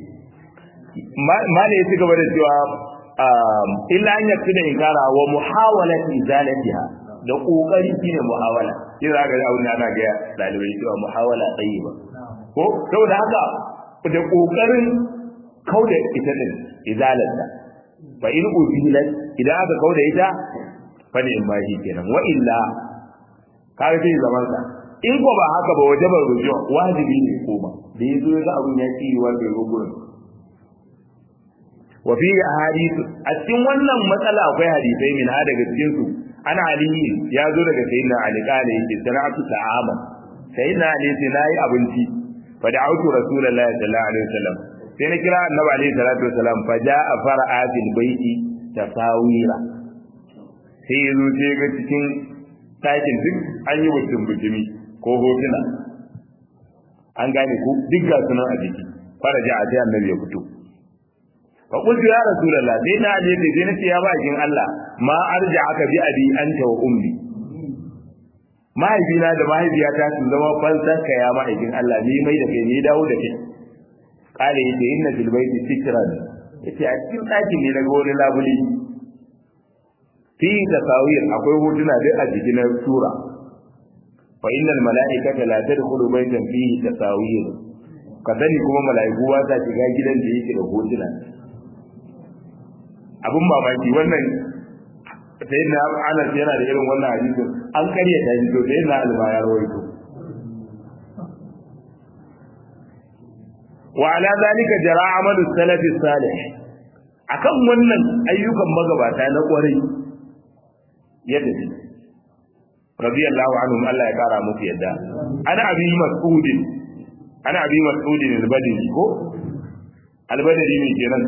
mala ya ci gaba da cewa illa an yafi da inkara wa muhawalat izalatiha da kokari shine muhawala sai za ga abin da ana ga dalibai cewa muhawala tayyiba ko saboda haka da kokarin kauda ita din izalarta fa in uzilat idan aka kauda ita fa ne in bashi kenan wa illa kaga sai zaman sa in ko ba haka ba wajaba rujuwa wajibi ne koma da yazo ga abin ya ci wa bai gurin wa fi ahadith a cikin wannan matsala akwai hadisai min ha daga cikin su ana ali ya zo daga sayyidina ali kale yake sana'atu ta'ama sayyidina ali sai nayi abinci fa da'awtu rasulullahi sallallahu alaihi wasallam sai na kira annabi alaihi salatu wasallam fa ja'a fara'atil baiti tasawira sai yazo sai ga cikin takin duk an yi mutum bujimi ko hotuna an gane ku duk ga sunan a jiki fara ja'a sai annabi ya fito fa qultu ya rasulullah sai na je da sai nace ya bakin Allah ma arja aka bi abi anta wa ummi mahaifina da mahaifiyata sun zama fansar ka ya mahaifin Allah ni mai da kai ni dawo da kai kale yace inna fil baiti sitran yace a cikin ɗakin ne daga wani labuli fi tasawir akwai hotuna duk a jikin sura fa innal mala'ikata la tadkhulu baytan fihi tasawir ka sani kuma mala'iku ba sa shiga gidan da yake da hotuna abun mamaki wannan sai na Anas yana da irin wannan hadisin an karya ta shi to sai na alba ya rawaito wa ala zalika jara amalu salafi salih akan wannan ayyukan magabata na kwarai yadda ne radiyallahu anhum Allah ya kara musu yadda ana abi mas'udin ana abi mas'udin al-badri ko al-badri ne kenan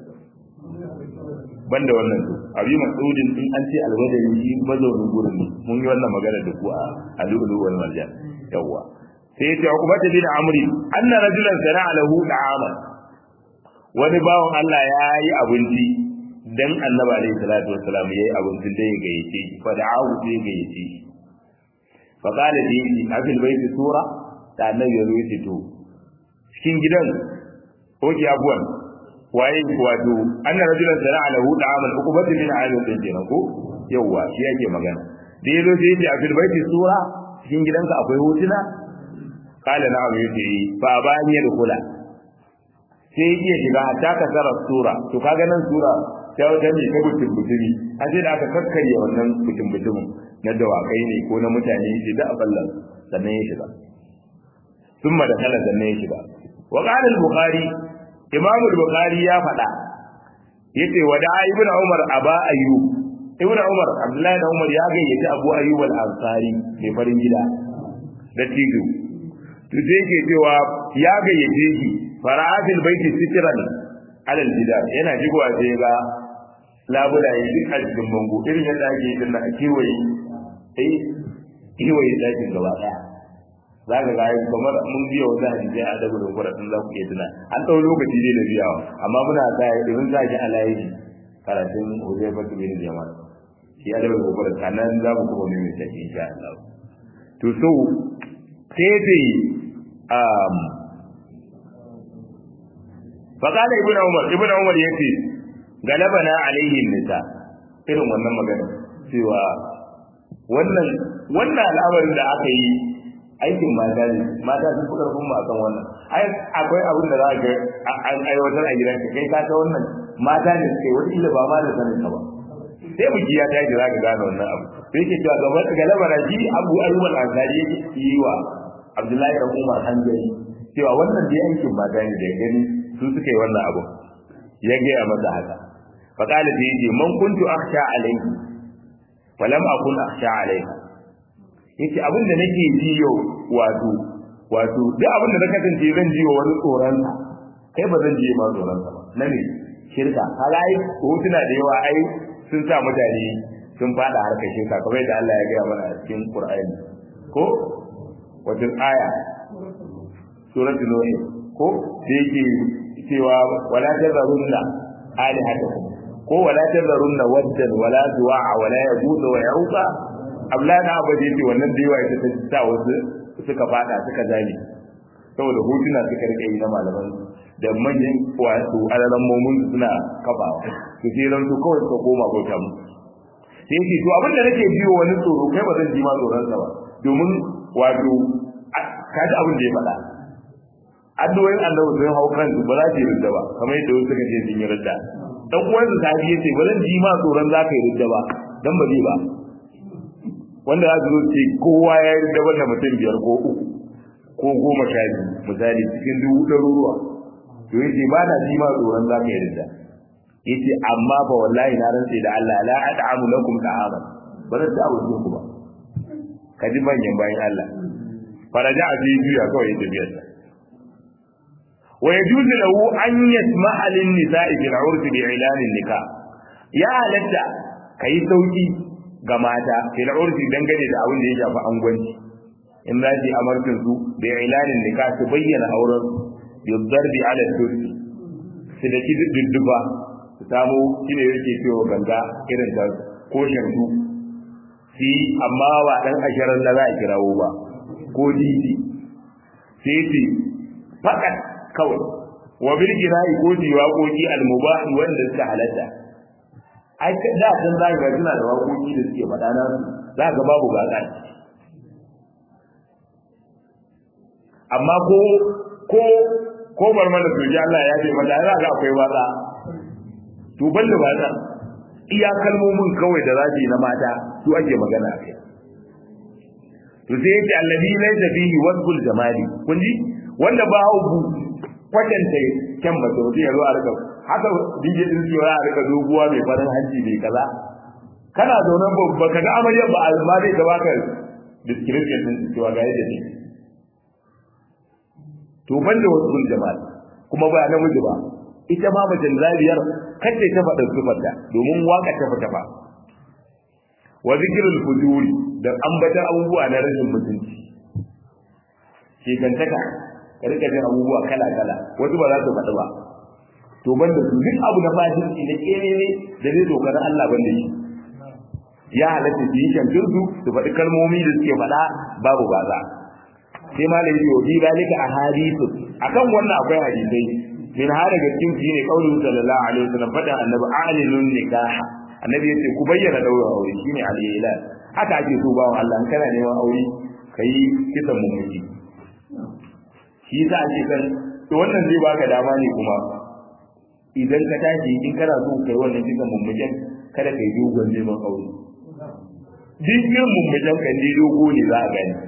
banda wannan su abi mas'udin in an ce al-badri shi mazaunin gurin ne mun yi wannan magana da ku a al-lulu wal marjan yawwa sai ya ce ukubata bin amri anna rajulan sana'a lahu da'aman wani bawan Allah ya yi abinci dan annabi alaihi salatu wassalam yayi abincin da ya gayyace shi fa da'ahu sai ya gayyace shi fa qala li afil baiti sura da annabi ya ruwaye to cikin gidan oke abuwan waye wato anna rajulan sana'a lahu da'aman ukubata bin amri din kenan ko yawa shi yake magana da yazo sai ya ce afil baiti sura cikin gidanka akwai hotuna kala na abu yake yi fa ba ni da kula sai iya shiga ta ka tsara sura to kaga nan sura ta wata ne ta butun butumi a sai da aka kakkarye wannan butun butumin na dawakai ne ko na mutane shi da aballan sannan ya shiga summa da kala sannan ya shiga wa qala al-bukhari imam al-bukhari ya faɗa yace wa da ibnu umar aba ayyub ibnu umar abdullahi da umar ya gayyaci abu ayyub al-ansari mai farin gida da tijo to sai ke cewa ya gayyace shi fara'atil baiti sitran alal jidar yana jigowa sai ga labulaye duk a cikin bango irin yadda ake yi a kewaye sai kewaye dakin gaba daya za ka gaya kamar mun biya wata hadisi a adabu da kwara sun za ku iya tuna an ɗau lokaci dai da biyawa amma muna sa irin za ki alayi karatun hujjar fatu bin jama'a shi adabu da kwara kanan za mu kuma mai mai insha Allah to so sai dai faƙala ibn umar ibn umar ya ce galabana alaihi nisa irin wannan magana cewa wannan wannan al'amarin da aka yi aikin mata ne mata sun fi karfin mu akan wannan ai akwai abin da za ka an aiwatar a gidan ka kai ka ta wannan mata ne suke wani ila ba ma da sanin ka ba sai mu ya tashi za ka gane wannan abu sai ke cewa gaba galabana shi abu ayyub al-ansari yake yi wa abdullahi da umar hanjari cewa wannan dai aikin mata ne da gani su suka yi wannan abu ya gaya masa haka faƙala da yake man kuntu akhsha alayhi falam akun akhsha alayha yace abin da nake ji yau wato wato duk abin da na kasance zan ji wa wani tsoron kai ba zan ji ma tsoron sa ba na ne shirka kaga ai hotuna da yawa ai sun sa mutane sun fada harkar shirka kamar yadda Allah ya gaya mana a cikin Qur'ani ko wajen aya suratul nuh ko da yake cewa wala tazarunna alihatakum ko wala tazarunna waddan wala du'a wala yaghut wa yauqa ablana abadi ce wannan da yawa ita ta sa wasu suka fada suka zame saboda hotuna suka rike yi na malaman da manyan wato alalan momun suna kafawa to sai ran su kawai suka koma bauta mu sai ce to abin da nake biyo wani tsoro kai ba zan ji ma tsoron sa ba domin wato kaji abin da ya faɗa addu'o'in annabi sun hau kan ba za su yi ridda ba kamar yadda wasu suka ce sun yi ridda dan uwan sa sahabi yace ba zan ji ma tsoron za ka yi ridda ba dan ba zai ba wanda za su zo ce kowa ya yi ridda banda mutum biyar ko uku ko goma sha biyu misali cikin dubu ɗaruruwa to yace ba na ji ma tsoron za ka yi ridda yace amma ba wallahi na rantse da Allah la ad'amu lakum ta'aman ba zan ta abu ku ba kaji manyan bayan Allah faraja a fi juya kawai ya tafiyar sa wa yajuzu lahu an yasma'a lin nisa'i bil 'urf bi i'lan nikah ya halatta kai sauki ga mata fil 'urf dangane da abin da ya shafi angwanci in za ji amarkin su bi i'lan nikah su bayyana auren yudarbi 'ala turki su da dudduba su samu shine yake cewa ganga irin da ko shantu shi amma ba dan asharar da za a kirawo ba ko didi sai ce fakat kawai wa bil jina'i ko ji waƙoƙi al mubah wanda suka halatta ai da san za ga suna da waƙoƙi da suke faɗa na za ga babu gaka amma ko ko ko bar mana soji Allah ya ce mata za ga akwai waka to banda waka iya kalmomin kawai da zaji na mata su ake magana a kai to sai yace allazi laysa fihi wasful jamali kun ji wanda ba hu kwatanta kyan ba to ya zo a rika haka dije din cewa a rika doguwa mai farin hanci mai kaza kana zaune ba ka ga amarya ba alma dai da baka description din cewa ga yadda ne to banda wasful jamali kuma ba namiji ba ita ma mace zabiyar kace ta faɗa sifarta domin waka ta fita ba wa zikrul fujuri da ambatar abubuwa na rashin mutunci shekantaka ka rika jin abubuwa kala kala wasu ba za su faɗi ba to banda su duk abu na fajinci na kene ne da zai dokar Allah banda shi ya halatta su yi shantin su su faɗi kalmomi da suke faɗa babu baza sai ma da yi wa bi dalika a hadisu akan wannan akwai hadisai min har daga cikin shi ne kaulin sallallahu alaihi wasallam fada annabi a'linun nikaha annabi yace ku bayyana daurin aure shine al-ilal haka ake so bawo Allah kana neman aure kai kisan mummuki shi yasa ake kan to wannan zai baka dama ne kuma idan ka tashi in kana so kai wannan kisan mummukin kada kai dogon neman aure duk irin mummukin kan dai dogo ne za a gani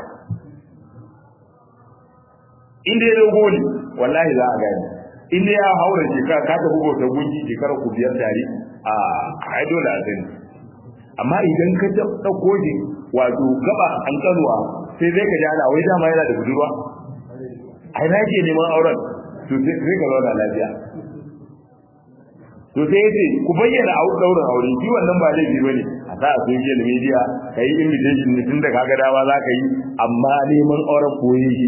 in dai dogo ne wallahi za a gani in dai ya haura shekara ka tafi bauta gunki shekara ku biyar tare a ai dole a sani amma idan ka ɗauko shi wato gaba an kanuwa sai zai ka ji ana wai dama yana da budurwa ai na ke neman auren to sai ka zauna lafiya to sai yace ku bayyana a daurin aure shi wannan ba laifi bane a sa a social media kai invitation ne tun da kaga dawa za ka yi amma neman auren koyi shi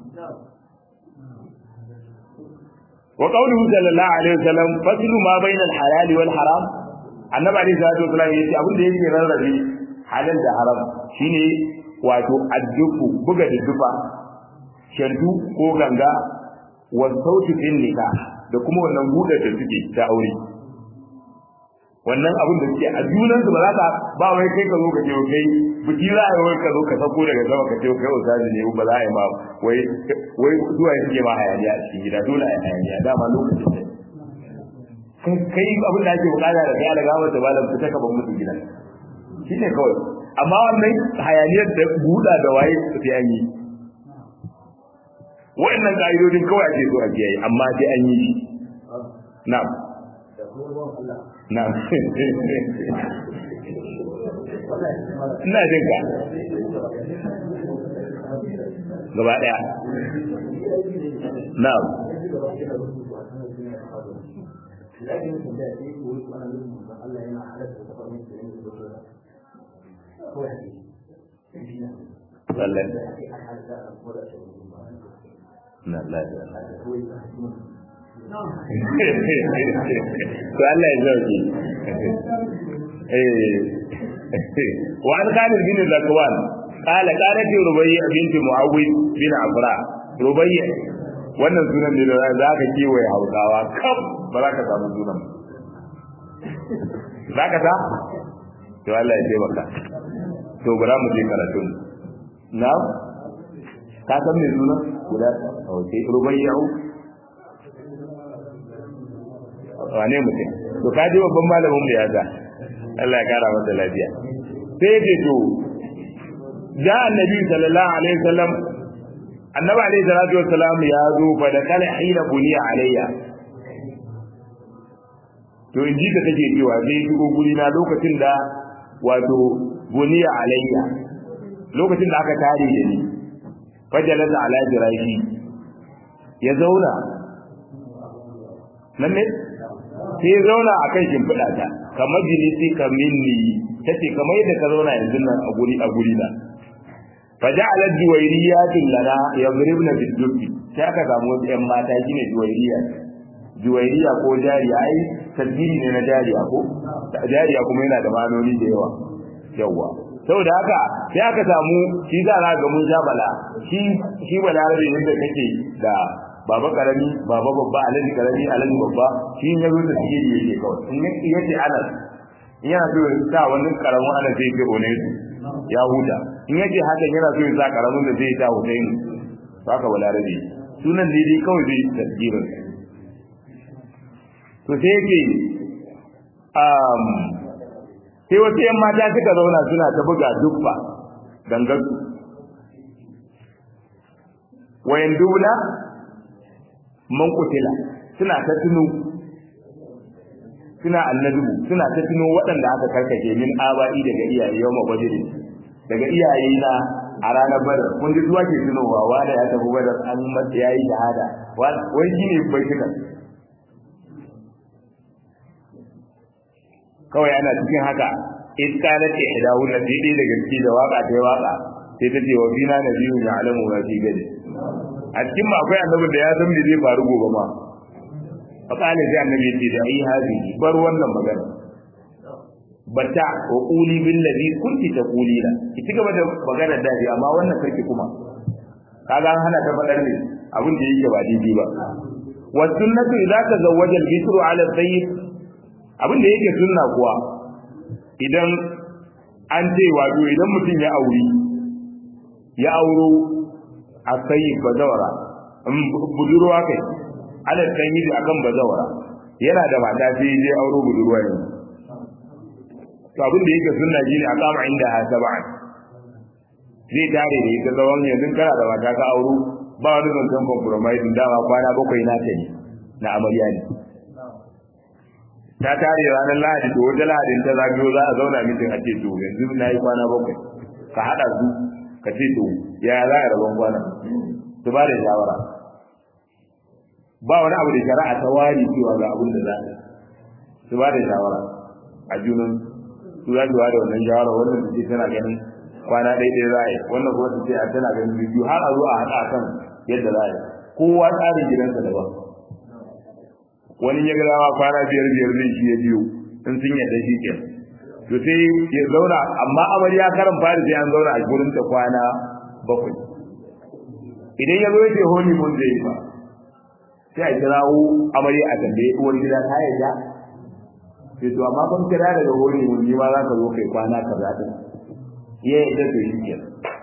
wa qawluhu sallallahu alaihi wasallam faslu ma bayna al-halal wal haram annabi alaihi salatu wasallam yace abin da yake rarrabe halal da haram shine wato addufu buga da dufa shantu ko ganga wa sautu din nikah da kuma wannan buɗe da suke ta aure wannan abin da suke a junan su ba za ka ba wai kai ka zo ka ce kai biki za a yi wai ka zo ka sako daga sama ka ce kai ustazi ne ba za a yi ma wai wai zuwa ya suke ma hayaniya a cikin gida dole a yi hayaniya dama lokacin ne kai kai abin da ake bukata da kai daga wata malam fita ka ban musu gida shine kawai amma wannan hayaniyar da buɗa da waye sai an yi wa'annan ka'idodin kawai ake so a kiyaye amma sai an yi shi na'am na'am ina jin ka gaba daya na'am لكن في ذاتي يقول وانا منهم الله ينا حدث وتفر من سنين هو حديث lallai حديث ولا شيء na lafiya هو to Allah ya zauki eh wa an khalid bin zakwan qala qalat rubayya bint muawwid bin afra rubayya wannan sunan ne da za ka kiwaye hausawa kam ba za ka samu sunan za ka ta to Allah ya taimaka to bara mu je karatun na ka san me sunan guda a wace rubayya wane mutum to ka ji babban malamin mu ya ga Allah ya kara masa lafiya sai ce to ja annabi sallallahu alaihi wasallam annabi alaihi salatu wassalam ya zo fa da kana hina buniya alayya to in ji ta take cewa zai shigo guri na lokacin da wato buniya alayya lokacin da aka tare da ni fajalasa ala jirashi ya zauna nan ne sai ya zauna a kan shimfiɗa ta kamar jinisi ka minni ta ce kamar yadda ka zauna yanzu nan a guri a guri na faja ala juwairiyatin lana yadribna biddubi sai aka samu wasu ƴan mata shine juwairiya juwairiya ko jariya ai tasbiri ne na jariya ko jariya kuma yana da manoni da yawa yawa saboda haka sai aka samu shi za a ga mun bala shi shi balarabe ne da kake da baba karami baba babba alaji karami alaji babba shi ya zo da sigiri yake kawai in ya ce anas in yana so ya sa wani karamin anas zai ce one su ya huta in ya ce hakan yana so ya sa karamin da zai ta husain to haka balarabe sunan daidai kawai zai tasgirin to sai yake um, sai wasu yan mata suka zauna suna ta buga dubba dangansu wayan dubla man kutila suna ta tuno suna annabi suna ta tuno waɗanda aka karkace min aba'i daga iyaye yau mabajiri daga iyaye na a ranar badar kun ji zuwa ke tunowa wanda ya tafi badar an mata ya yi shahada wai shi ne bai kika kawai ana cikin haka iska na ce hidahu na sai dai daga ciki da waka ta waka sai ta ce wa fina na biyu ya alamu wa fi gadi a cikin ma akwai annabin da ya san me zai faru gobe ma fa kana sai annabi ya ce da ai hazi bar wannan magana bata wa quli bil ladhi kunti taqulina ki ci gaba da magana da ji amma wannan sarki kuma kaga an hana ta fadar ne abin da yake ba daidai ba wa sunnatu idza tazawwaja al bisru ala sayyid abin da yake sunna kuwa idan an ce wato idan mutum ya auri ya auro a sayi bazawara budurwa kai ala sanyi da akan bazawara yana da mata sai je auro budurwa ne to abin da yake sunna shine a kama inda ha sab'an zai tare da ita tsawon yanzu kana da mata ka auro ba wani zancen compromise dama kwana bakwai na ta ne na amarya ne ta tare ranar lahadi to wata lahadin ta zagayo za a zauna mitin a ce to yanzu na yi kwana bakwai ka haɗa su ka ce to ya za a rabon kwana su ba da shawara ba wani abu da shari'a ta wari cewa ga abin da za a su ba da shawara a junan su za su ba da wannan shawara wannan su ce tana ganin kwana ɗaya ɗaya za a yi wannan kuma su ce a tana ganin biyu har a zo a haɗa kan yadda za a yi kowa tsarin gidansa daban wani ya gadawa kwana biyar biyar zai shi ya biyo in sun yadda shi ke to sai ya zauna amma amarya karan fari sai an zauna a gurin ta kwana bakwai idan ya zo yace honi mun zai ba sai a kirawo amarya a tambaye uwar gida ta yadda sai to amma ban kira daga honi mun ji ma za ka zo kai kwana kaza din ya yadda to shi ke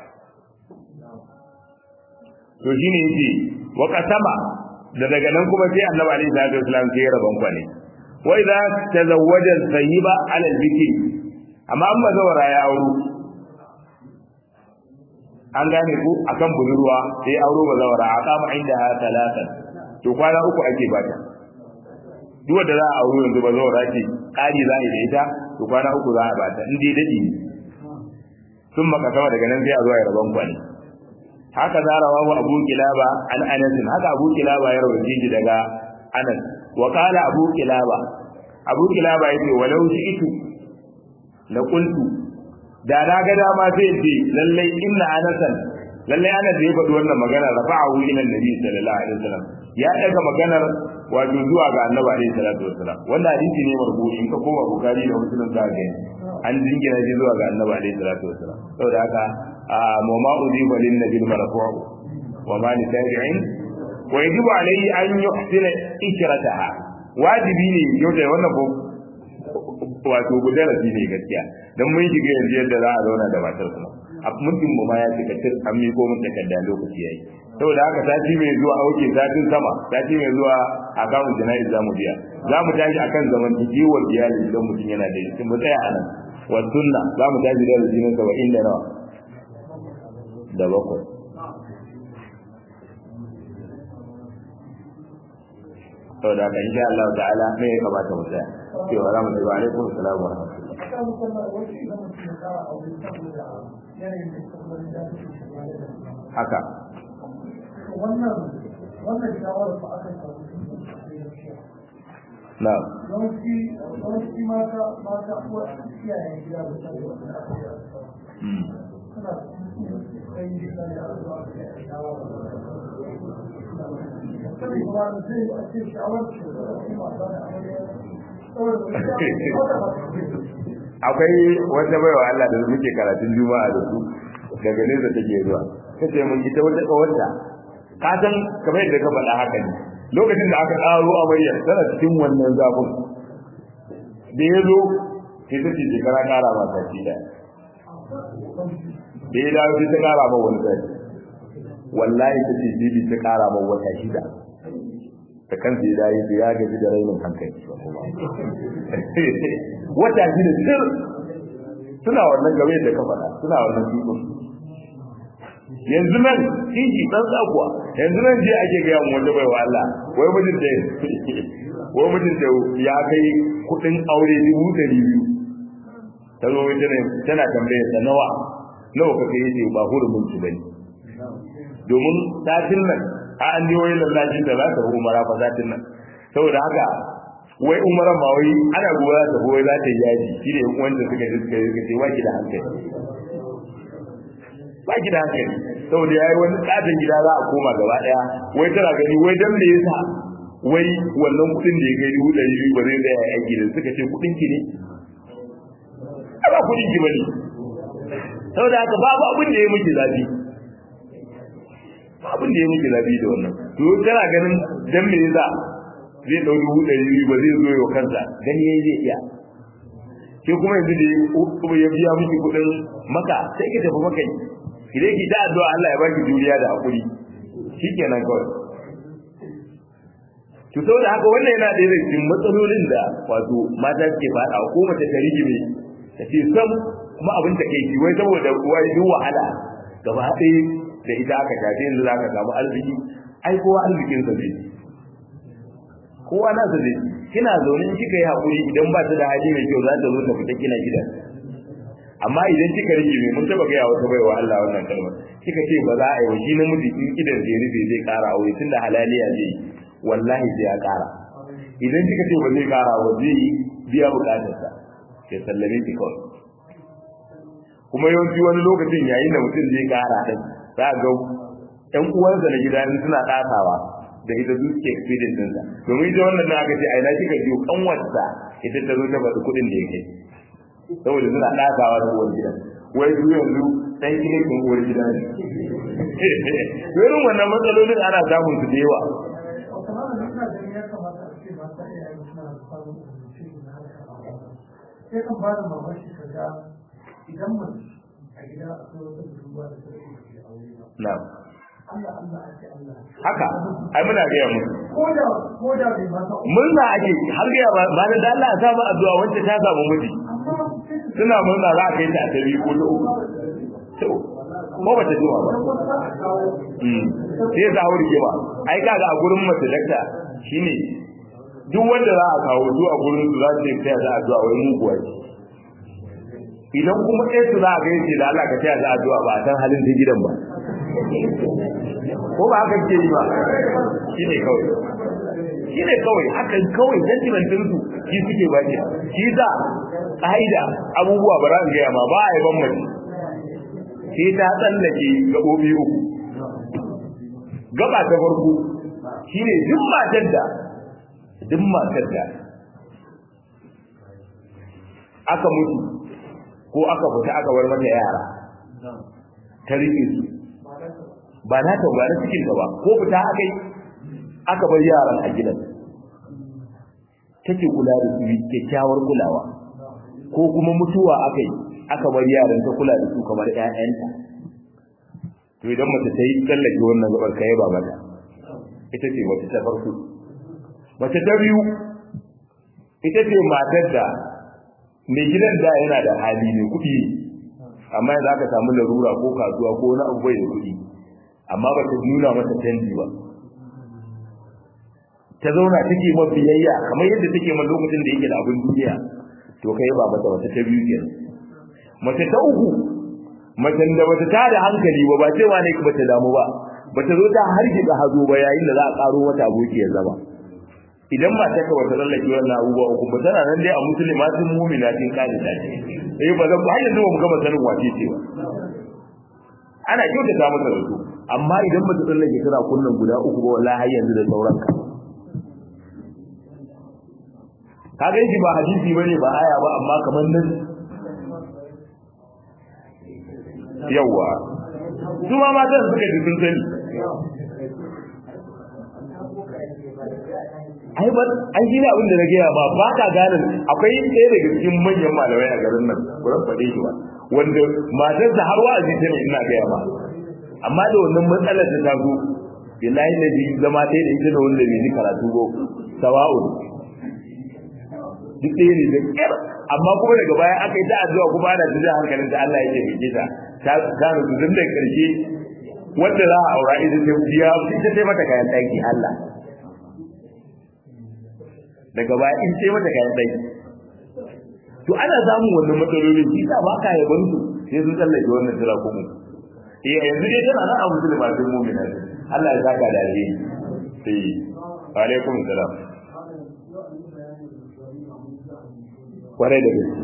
to shine yace wa qasama da daga nan kuma sai annabi alaihi salatu wasallam sai ya rabon kwane wa idza tazawwaja sayyiba ala al-bikri amma an bazawara ya auro an gane ku akan budurwa sai auro bazawara a kama inda ha talatan to kwana uku ake bata duk wanda za a auro yanzu bazawara ce kari za a yi da ita to kwana uku za a bata in dai dadi ne sun maka sama daga nan sai a zo ya rabon kwane haka za rawahu abu kilaba an anas haka abu kilaba ya rawaje shi daga anas wa qala abu kilaba abu kilaba yace walau shi'tu la qultu da na ga dama sai ce lallai inna anasan lallai ana da ya faɗi wannan magana rafa'ahu ila annabi sallallahu alaihi wasallam ya daga maganar wato zuwa ga annabi alaihi salatu wasallam wannan hadisi ne marbu'i in ka koma bukari da muslim za ga an jingina shi zuwa ga annabi alaihi salatu wasallam saboda haka a mama udiba lin nabi marfu'u wa ma li tabi'in wa yajibu alayhi an yuhsina ikrataha wajibi ne yau da wannan ko wato gudarasi ne gaskiya dan mun shiga yanzu yadda za a zauna da matar kuma a mutum mu ma ya cika tir an miko mun takarda lokaci yayi saboda haka sati mai zuwa auke satin sama sati mai zuwa a kamun jana'iz zamu biya za mu tashi akan zaman tikewar iyali idan mutum yana da shi mu tsaya anan wa sunna za mu tashi da rajinin saba'in da nawa da bakwai saboda haka insha Allah ta'ala me ya kamata mu tsaya cewa za mu ce wa alaikum assalam wa rahmatullahi haka wannan wannan shawarar ba aka samu na yawanci yawanci mata mata uwa iyayen gida da ta yi wannan suna kai gida da zuwa ga shawara sai kuma sai a ce shawarar ce da kuma ba da amarya akwai wata baiwa Allah da muke karatun juma'a da su daga nesa take zuwa kace mun ita wata kawarta ka san kamar yadda ka faɗa haka ne lokacin da aka ƙaro amarya tana cikin wannan zafin da ya zo sai ta ce shekara ƙara ma sati ɗaya da ya dawo sai ta ƙara ma wani sati wallahi ta ce jibi ta ƙara ma wata shida da kansa ya dawo ya gaji da rainin hankali wata shida sir suna wannan game da ka faɗa suna wannan tukun yanzu nan kinki dan tsakuwa yanzu nan je ake ga yawan wanda bai wa Allah wai mutum da wai mutum da ya kai kudin aure dubu ɗari biyu ta zo tana tana tambaye sa nawa nawa ka kai yace ba hurumin su bane domin satin nan a an yi wani lallashin da za ta umara fa satin nan saboda haka wai umaran ba wai ana goya ta wai za ta yi yaji shi ne wanda suka ji suka yi suka ce ba ki da hankali ba ki da hankali saboda yayi wani tsadan gida za a koma gaba daya wai tana gani wai dan me yasa wai wannan kudin da ya kai dubu ɗari biyu ba zai tsaya aiki da suka ce kudin ki ne a ba kudin ki bane saboda haka babu abin da ya miki zafi ba abin da ya miki zafi da wannan to tana ganin dan me yasa zai ɗau dubu ɗari biyu ba zai zo yau kansa gani yayi zai iya ke kuma yanzu da ya biya miki kuɗin maka sai ki tafi maka idan ki ta addu'a Allah ya baki juriya da hakuri shikenan kawai to saboda haka wannan yana da daga cikin matsalolin da wato mata ke faɗa ko mace ta rigime ta ce sam kuma abin ta kai ki wai saboda wai duk wahala gaba ɗaya da ita aka tafi yanzu za ka samu arziki ai kowa arzikin sa zai kowa na sa zai kina zaune in kika yi hakuri idan ba ta da hali mai kyau za ta zo ta fita kina gida amma idan kika rike mai mun taba gaya wata baiwa Allah wannan kalmar kika ce ba za a yi wa shi namiji in idan zai rufe zai kara aure tunda halaliya zai wallahi sai ya kara idan kika ce ba zai kara ba zai biya bukatarsa ya sallame ki kawai kuma yawanci wani lokacin yayin da mutum zai kara din za ga ƴan uwansa na gida suna ɗasawa da ita su ke experience ɗinsa domin ita wannan na aka ce a ina kika biyo kanwarsa ita ta zo ta faɗi kuɗin da ya kai saboda suna ɗasawa da uwar gida wai su yanzu ɗan kine kun uwar gida ne irin wannan matsalolin ana samun su da yawa sai kan ba da mamaki ka ga idan mace a gida a kawai wata budurwa da ta rage da aure ba na'am Allah Allah ake Allah haka ai muna gaya musu ko da ko da bai mata murna ake har gaya ba ba da Allah ya samu addu'a wacce ta samu miji amma sai ka suna murna za a kai ta a tabi ko ta uku to ko ba ta jima ba Mm. sai ya zawo rigima ai kaga a gurin mace dakta shine duk wanda za a kawo su a gurin su za su yi taya za a addu'a wai muguwa ce idan kuma ɗaya su za a ga yace da Allah ka taya za a addu'a ba a san halin ta gidan ba ko ba haka ke yi ba shine kawai shi ne kawai hakan kawai sentimentin su shi suke ba shi shi za ƙa'ida abubuwa ba za gaya ma ba a yi ban mace sai ta tsallake gaɓoɓi uku gaba ta farko shi ne duk matar da duk matar da aka mutu ko aka fita aka bar mata yara ta riƙe su ba na ta ba na cikin ba ko fita aka yi aka bar yaran a gidan take kula da su kyakkyawar kulawa ko kuma mutuwa aka yi aka bar yaran ta kula da su kamar ƴaƴanta to idan mace ta yi tsallake wannan gabar kai ba mata ita ce mace ta farko mace ta biyu ita ce matar da mai gidan da yana da hali ne kuɗi amma yanzu aka samu larura ko kasuwa ko wani abu bai da kuɗi amma ba ta nuna masa canji ba ta zauna take ma biyayya kamar yadda take ma lokacin da yake da abin duniya to kai ba mata wata ta biyu kenan mace ta uku macen da bata ta da hankali ba ba cewa ne bata damu ba bata zo ta hargitsa hazo ba yayin da za a karo wata aboki ya zama idan ba ta kawai ta lallake wannan abubuwa uku ba tana nan dai a musulmatin mu'minatin kadi ta ce eh ba zan har yanzu ba mu gama sanin wace ce ba ana kyautata mata da su amma idan ba ta tsallake tana kunnan guda uku ba wallahi har yanzu da sauran ka ka ga shi ba hadisi bane ba aya ba amma kamar nan yawa su ma matan suka ji sun sani ai ba ai shi ne abin da na gaya ba ba ka gane akwai ɗaya daga cikin manyan malamai a garin nan kuran faɗe shi ba wanda matar da har wa'azi ta ne ina gaya ba amma da wannan matsalar ta taso billahi da bi zama ta da ita da wanda bai ji karatu ba sawa'un duk ɗaya ne da ƙyar amma kuma daga baya aka yi ta addu'a kuma ana ta hankalin ta Allah ya ce mai ta ta gano su tun da ƙarshe wanda za a aura ita ta biya ita ta mata kayan ɗaki Allah daga baya in ce mata kayan ɗaki to ana samun wannan matsaloli shi sa ba ka yaban su sai sun tsallake wannan jira kuma eh yanzu dai tana nan a musulma sun mu'mina Allah ya saka da alheri eh wa alaikum salam kwarai da gaske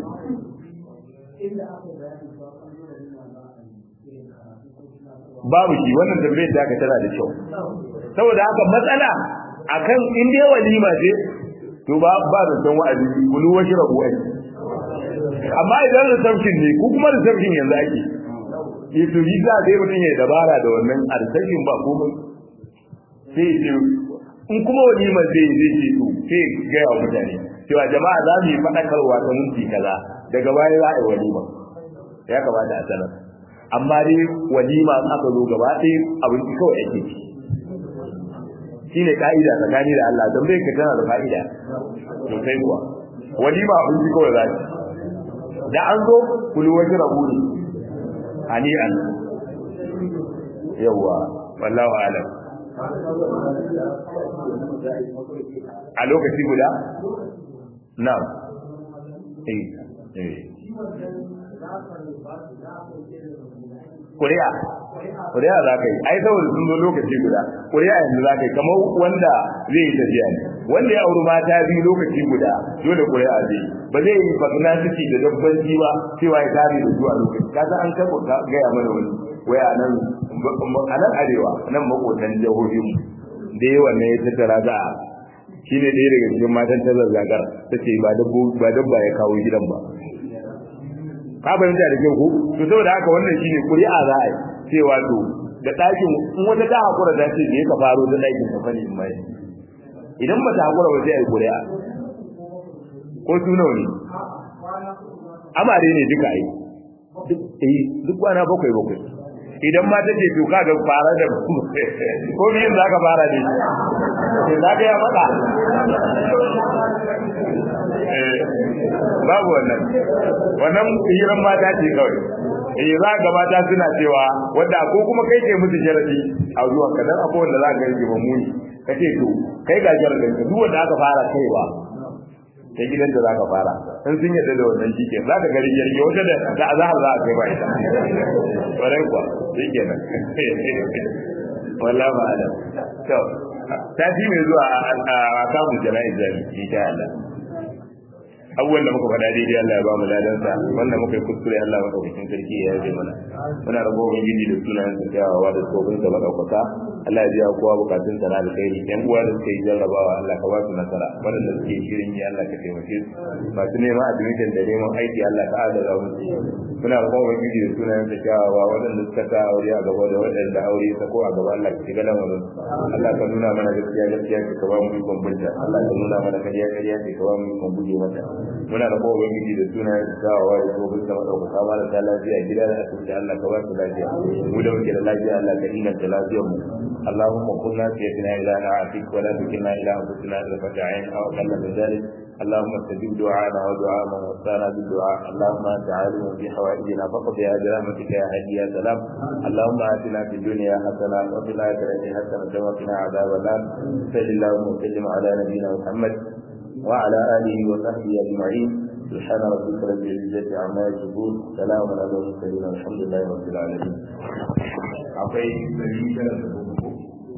babu shi wannan tambayar da aka tana da kyau saboda haka matsala akan in dai walima ce to ba ba da san wa'azi kulu wa shrabu ai amma idan reception ne ku kuma reception yanzu ake yi to yi za dai mutum ya dabara da wannan a reception ba komai sai ce in kuma walima zai zai ce to sai ga yawa mutane cewa jama'a za mu yi faɗakarwa ta minti kaza daga baya za a yi walima ya kamata a sanar amma dai walima in aka zo gaba ɗaya abinci kawai ake ci shine ka'ida tsakani da Allah don bai ka tana da fa'ida sosai kuwa walima abinci kawai za ci da an zo kulu wajen rabu ne hani'an yawwa wallahu alam a lokaci guda na eh eh kuri'a kuri'a za ka yi ai saboda sun zo lokaci guda kuri'a yanzu za ka yi kamar wanda zai yi tafiya ne wanda ya auri mata biyu lokaci guda dole kuri'a zai yi ba zai yi fakna ciki da dabbanci ba cewa ya tare da zuwa lokaci ka san an karɓo ka gaya mana wani waya nan a nan arewa nan makotan jihohin da yawan ne ya tattara za a shi ne ɗaya daga cikin matan ta zazzagar ta ce ba dabba ya kawo gidan ba ka fahimta da kyau ko to saboda haka wannan shine ƙuri'a za a yi cewa to da ɗakin in wata ta hakura ta ce ka faro da ɗakin ka fani in mai idan ba ta hakura ba sai a yi ƙuri'a ko su nawa ne amare ne duka yi duk kwana bakwai bakwai idan ma take to kaga fara da ko biyin zaka fara ne sai zaka ya fada babu wannan wannan hiran mata ce kawai eh za ga mata suna cewa wanda ko kuma kai ke musu sharadi a zuwa ka dan akwai wanda za ka yi ba muni kace to kai ga sharadin ka duk wanda aka fara kaiwa ta gidan da zaka fara in sun yadda da wannan shike za ka gari jirgi wata da ta azhar za a kai ba ita kwarai kuwa shike nan wallahi ba ala to sati mai zuwa a kamun jana'iz zami insha Allah abubuwan da muka faɗa daidai Allah ya ba mu ladansa wanda muka yi kuskure Allah madaukakin sarki ya yaje mana muna rabo ubangiji da sunayen sa kyawawa da tsofin sa madaukaka Allah ya biya kowa bukatun sa na alkhairi yan uwa da suke jarrabawa Allah ka ba su nasara waɗanda suke shirin yi Allah ka taimake su masu neman admission da neman aiki Allah ka adala musu muna rabo ubangiji da sunayen sa kyawawa waɗanda suka sa aure a gaba da waɗanda aure ta ko a gaba Allah ka shiga lamarin Allah ka nuna mana gaskiya gaskiya ka ba mu ikon binta Allah ka nuna mana kariya kariya ka ba mu ikon guje mata muna da kowa ubangiji da suna yin dawowa da kuma bisa madaukaka ba da ta lafiya gida da asibiti Allah ka ba su lafiya mu da muke da lafiya Allah ka inganta lafiyar mu اللهم قل ناسيتنا إلى نعاتك ولا تكلنا إلى أنفسنا طرفة عين أو أقل من ذلك اللهم استجب دعانا ودعاء من وصانا بالدعاء اللهم انت عالم بحوائجنا فقضها برحمتك يا هادي يا سلام اللهم اتنا في الدنيا حسنه وفي الاخره حسنه وقنا عذاب النار صل اللهم وسلم على نبينا محمد وعلى آله وصحبه أجمعين سبحان ربك رب العزة عما يصفون سلام على المرسلين والحمد لله رب العالمين.